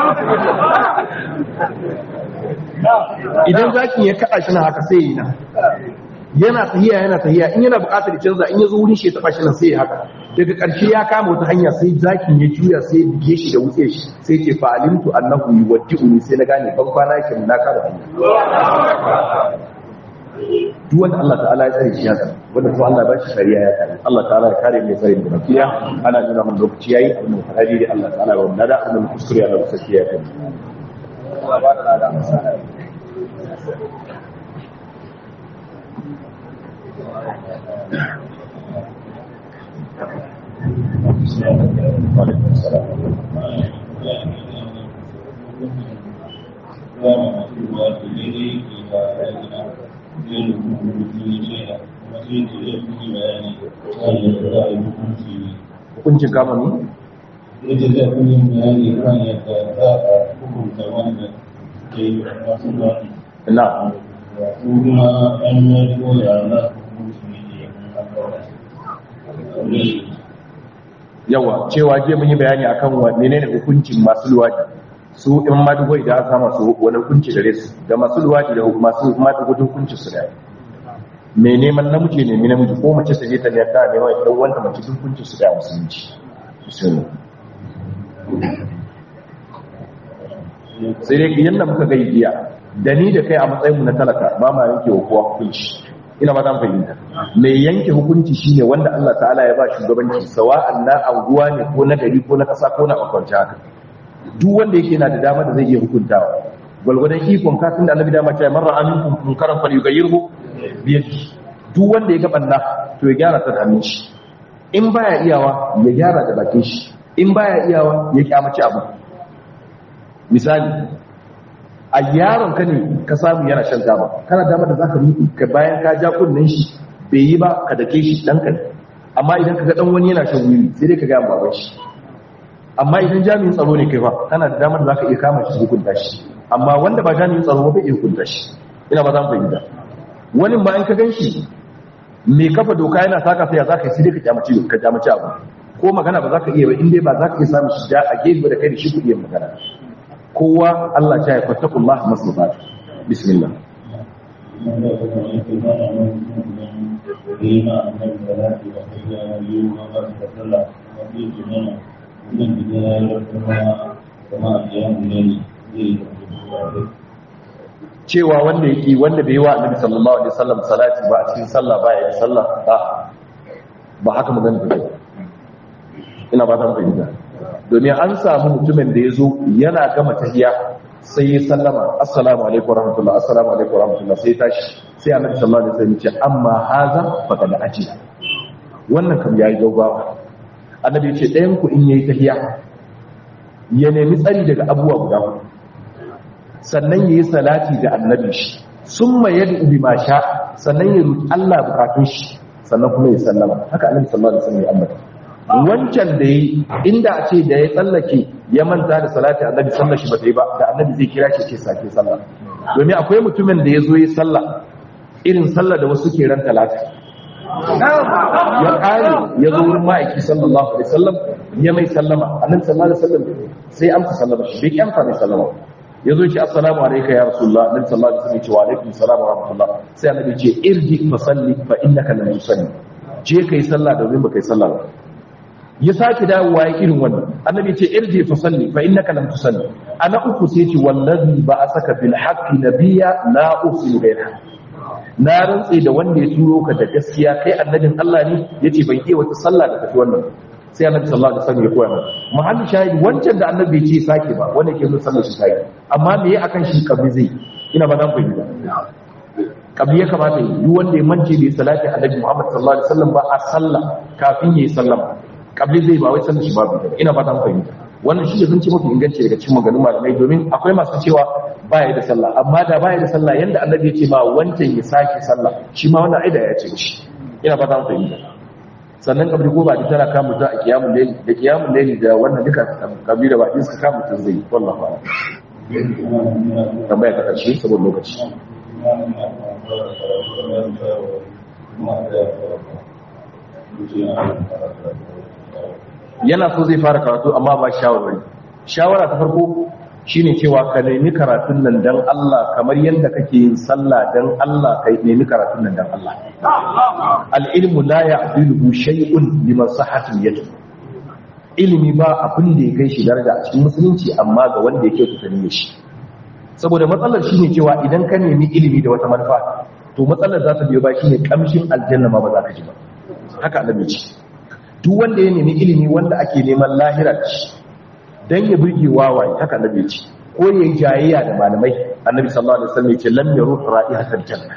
idan zakin ya kada shi na haka sai yana yana tahiya yana tahiya in yana bukatar canza in ya zo wurin shi ya taba shi nan sai ya haka daga ƙarshe ya kama wata hanya sai zakin ya juya sai ya bige shi da wuce shi sai ce fa alimtu annahu yuwaddi'uni sai na gane ban kwana yake na kada hanya duk wanda Allah ta'ala ya tsare shi ya tsare wanda kuma Allah ba shi shari'a ya tsare Allah ta'ala ya kare mai tsare da bakiya ana nuna mun lokaci yayi abin da fara da Allah ta'ala ya wanda da abin da kuskure ya Allah saki ya kai hukuncin kama ne? yadda zai kuma bayani kan yadda za a hukunta wanda ke yi masu zafi na kuma an yi koya na hukunci ne a yawa cewa je mun yi bayani akan wa menene hukuncin masu luwadi su in madugo idan aka kama su wani hukunci gare su da masu luwadi da masu madugo hukuncin su da me neman namiji ne namiji ko mace ta je ta ne ta ne wai dan wanda mace hukuncin su da musulunci musulmi sai dai yanda muka ga biya da ni da kai a matsayin mu na talaka ba ma yanke wa kowa hukunci ina ba zan fahimta mai yanke hukunci shine wanda Allah ta'ala ya ba shugabanci sawa'an na anguwa ne ko na gari ko na kasa ko na akwance haka duk wanda yake na da dama da zai iya hukuntawa gwalgwadon ikon ka tun da annabi dama ta marra aminkum munkaran fal yughayyirhu bi yadihi duk wanda ya ga banna to ya gyara ta da hannun shi in baya iyawa ya gyara da bakin shi in baya iyawa ya kyamaci abu misali a yaron ka ne ka samu yana shan taba kana dama da zaka miƙi ka bayan ka ja kunnen shi bai yi ba ka dake shi dan ka amma idan ka ga dan wani yana shan wiwi sai dai ka ga baban shi amma idan jami'in tsaro ne kai ba kana da damar da zaka iya kama shi hukunta shi amma wanda ba jami'in tsaro ba iya hukunta shi ina ba zan fahimta wani ma in ka gan shi mai kafa doka yana saka sai ya zaka yi sai dai ka kyamaci ka kyamaci abu ko magana ba za ka iya ba in dai ba za ka iya samun shi da a gefe da kai da shi ku iya magana kowa Allah ta yi fattakullah masnufat bismillah cewa wanda yake wanda bai yi wa annabi sallallahu alaihi wasallam salati ba a cikin sallah ba ya yi sallah ba ba haka magana ba ina ba ta fahimta domin an samu mutumin da ya zo yana gama tahiya sai ya sallama assalamu alaikum warahmatullahi assalamu alaikum warahmatullahi sai tashi sai annabi sallallahu alaihi wasallam ya ce amma haza faqad ajila wannan kam yayi gaugawa annabi ya ce ɗayan ku in yayi tahiya ya nemi tsari daga abubuwa guda huɗu sannan yayi salati da annabi shi summa yad'u bima sha sannan ya roki Allah bukatun shi sannan kuma ya sallama haka annabi sallallahu alaihi wasallam ya ambata wancan da yi inda a ce da ya tsallake ya manta da salati annabi sallar shi ba ta yi ba da annabi zai kira shi ce sake sallah domin akwai mutumin da ya zo yi sallah irin sallah da wasu ke ran talata ya kare ya zo wurin ma'aiki sallallahu alaihi wasallam ya mai sallama annabi sallallahu alaihi wasallam sai amsa sallama shi bai kyamta mai sallama ya zo ce assalamu alayka ya rasulullah annabi sallallahu alaihi wasallam ya ce wa alaikum assalam wa rahmatullah sai annabi ce irji fa salli fa innaka lam tusalli je kai sallah domin ba kai sallah ba ya sake dawowa ya irin wannan annabi ce irji fa salli fa innaka lam tusalli ana uku sai ce wallazi ba asaka bil haqqi nabiyya la usil ghayra na rantse da wanda ya turo ka da gaskiya kai annabin Allah ne yace ban iya wata sallah da tafi wannan sai annabi sallallahu alaihi wasallam ya koya mana muhalli shahidi wancan da annabi ya ce sake ba wanda yake nuna sallar shi sai amma me ya akan shi kabri zai ina ba dan fahimta kabli ya kamata yi duk wanda ya mance bai salati annabi Muhammad sallallahu alaihi wasallam ba a sallah kafin yayi sallama kabli zai ba wai sallar shi babu ina fatan fahimta wannan shi ne zan ce mafi inganci daga cikin maganganun malamai domin akwai masu cewa baya da sallah amma da baya da sallah yanda annabi ya ce ma wancan ya sake sallah shi ma wannan aida ya ce shi ina fatan fahimta sannan kabli ko ba tana kama mutum a kiyamun laili da kiyamun laili da wannan duka kabli da ba din suka kama mutum zai wallahi ba tambaya ta karshe saboda lokaci yana so zai fara karatu amma ba shawarwari shawara ta farko shine cewa ka nemi karatun nan dan Allah kamar yadda kake yin sallah dan Allah kai nemi karatun nan dan Allah al-ilmu la ya'dilu shay'un liman sahatin yadu ilimi ba abin da ya kai shi daraja a cikin musulunci amma ga wanda yake tutani shi saboda matsalar shine cewa idan ka nemi ilimi da wata manufa to matsalar za ta biyo ba shine kamshin aljanna ma ba za ka ji ba haka annabi ce duk wanda ya nemi ilimi wanda ake neman lahira ci dan ya burge wawaye haka annabi ce ko yayi jayayya da malamai annabi sallallahu alaihi wasallam yace lam yaruh ra'ihatal janna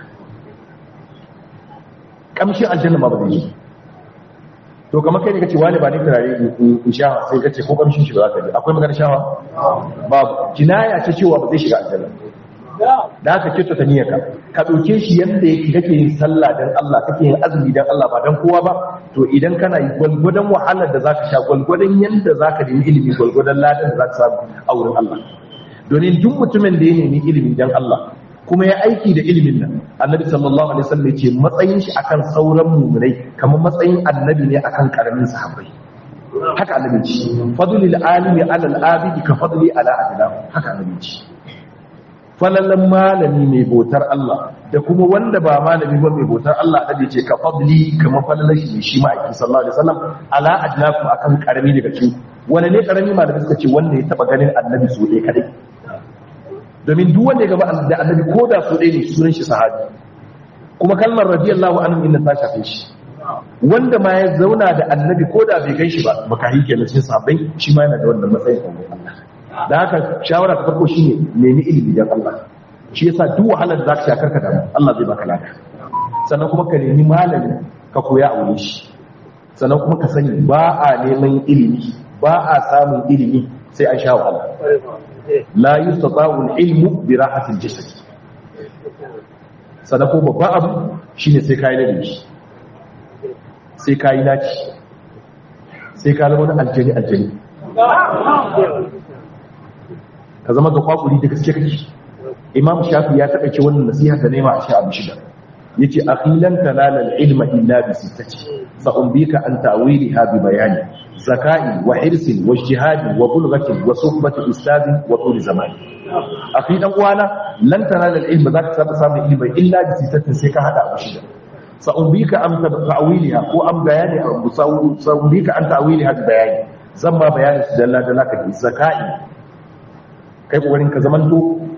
kamshin aljanna ma ba zai yi to kamar kai ne kace wani ba ni turare in sha sai kace ko kamshin shi ba za ka ji akwai magana shawa babu kinaya ce cewa ba zai shiga aljanna da haka ce ta niyyarka ka dauke shi yanda yake kake yin sallah dan Allah kake yin azumi dan Allah ba dan kowa ba to idan kana yi gwalgwadon wahalar da zaka sha gwalgwadon yanda zaka nemi ilimi gwalgwadon ladan da zaka samu a wurin Allah domin duk mutumin da ya nemi ilimi dan Allah kuma ya aiki da ilimin nan annabi sallallahu alaihi wasallam ce matsayin shi akan sauran mu'minai kamar matsayin annabi ne akan karamin sahabbai haka annabi ce fadlul alimi ala al-abidi ka fadli ala adlam haka annabi ce falalan malami mai bautar Allah da kuma wanda ba malami ba mai bautar Allah da ce ka fadli kamar falalan shi shi ma'aiki sallallahu alaihi wasallam ala adlakum akan karami daga cikin wani ne karami malami suka ce wanda ya taba ganin annabi su ɗaya kadai domin duk wanda ya gaba da annabi ko da su ɗaya ne sunan shi sahabi kuma kalmar radiyallahu anhu inna ta shafe shi wanda ma ya zauna da annabi ko da bai gan shi ba baka yi kenan cikin sahabbai shi ma yana da wannan matsayin Allah da haka shawara ta farko shine nemi ilimi dan Allah shi yasa duk wahalar da zaka sha karka da Allah zai baka lada sannan kuma ka nemi malami ka koya a wurin shi sannan kuma ka sani ba a neman ilimi ba a samun ilimi sai an sha wahala la yustata'u al-ilmu bi rahati al-jasad sannan ko babban abu shine sai kai ladabi sai kai naci sai ka zama wani aljani aljani ka zama ga kwakuri da gaske kake imam shafi ya taɓa ce wannan nasiha da nema a sha abu shida yace akhilan talala al-ilma illa bi sittati fa umbika an ta'wiliha bi bayani zakai wa hirsin wa ijtihadi wa bulghati wa suhbati ustadi wa tul zamani akhi dan uwana lan talala al-ilma zaka saba samun ilmi illa bi sittati sai ka hada abu shida fa umbika an ta'wiliha ko an bayani abu sa umbika an ta'wiliha bi bayani zan ba bayani su dalla dalla ka zakai kai kokarin ka zaman to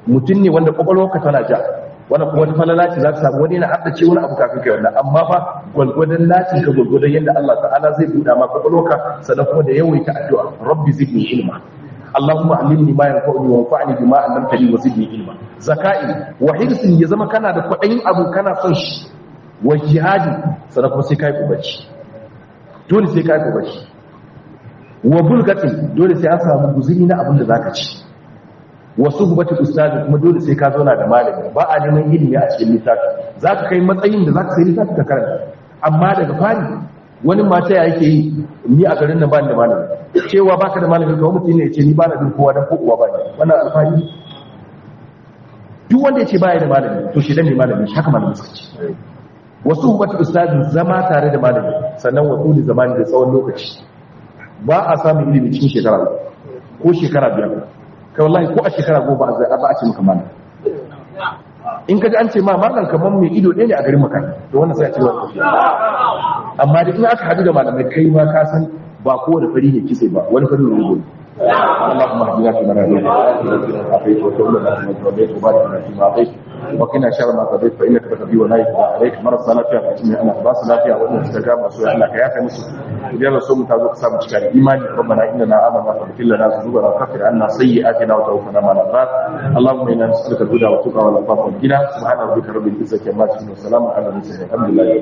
mutum ne wanda kwakwalwarka tana ja wanda kuma wata falala ce za ka samu wani na addace wani abu kafin kai wannan amma fa gwalgwadon lacin ka gwalgwadon yadda Allah ta'ala zai buɗa ma kwakwalwarka sannan kuma da yawaita addu'a rabbi zidni ilma Allahumma allimni ma yanfa'uni wa anfa'ni bima 'allamtani wa zidni ilma zakai wa hirsin ya zama kana da kwadayin abu kana son shi wa jihadi sannan kuma sai kai kubaci dole sai kai kubaci wa bulgatin dole sai an samu guzuri na abin da zaka ci wasu gubati ustazi kuma dole sai ka zauna da malami ba a neman ilimi a cikin littafi zaka kai matsayin da zaka sai littafi ka karanta amma daga fari wani mata ya yake yi ni a garin nan ba ni da malami cewa baka da malami kawai mutum ne ya ce ni ba na bin kowa dan kowa ba ne wannan alfahari duk wanda ya ce baya da malami to shi dan ne malami shi haka malami suka ce wasu gubati ustazi zama tare da malami sannan wasu da zamani da tsawon lokaci ba a samun ilimi cikin shekara ko shekara biyar kai wallahi ko a shekara goma ba a ce maka mana in ka ji an ce ma malam kamar mai ido ɗaya ne a garin maka to wannan sai a ce wani amma da in aka haɗu da malamai kai ma ka san ba kowane fari ne kitse ba wani fari ne gobe اللهم اهدنا فيمن هديت وآتنا عافيت وتولنا فيمن توليت وبارك لنا فيما اعطيت وقنا شر ما قضيت فانك تقضي ولا يقضى عليك مرض lafiya ka cinye ana ba su lafiya wannan suka ga masu Allah ka yafe musu idan rasul mu ta zo ka samu cikin imani rabbana innana amanna faghfir lana dhunubana wa kaffir anna sayyi'atina wa tawaffana ma'al abrar allahumma inna nas'aluka al-huda wa tuqa wal afafa wal ghina subhana rabbika rabbil izzati amma yasifun wa salamun ala al mursalin alhamdulillah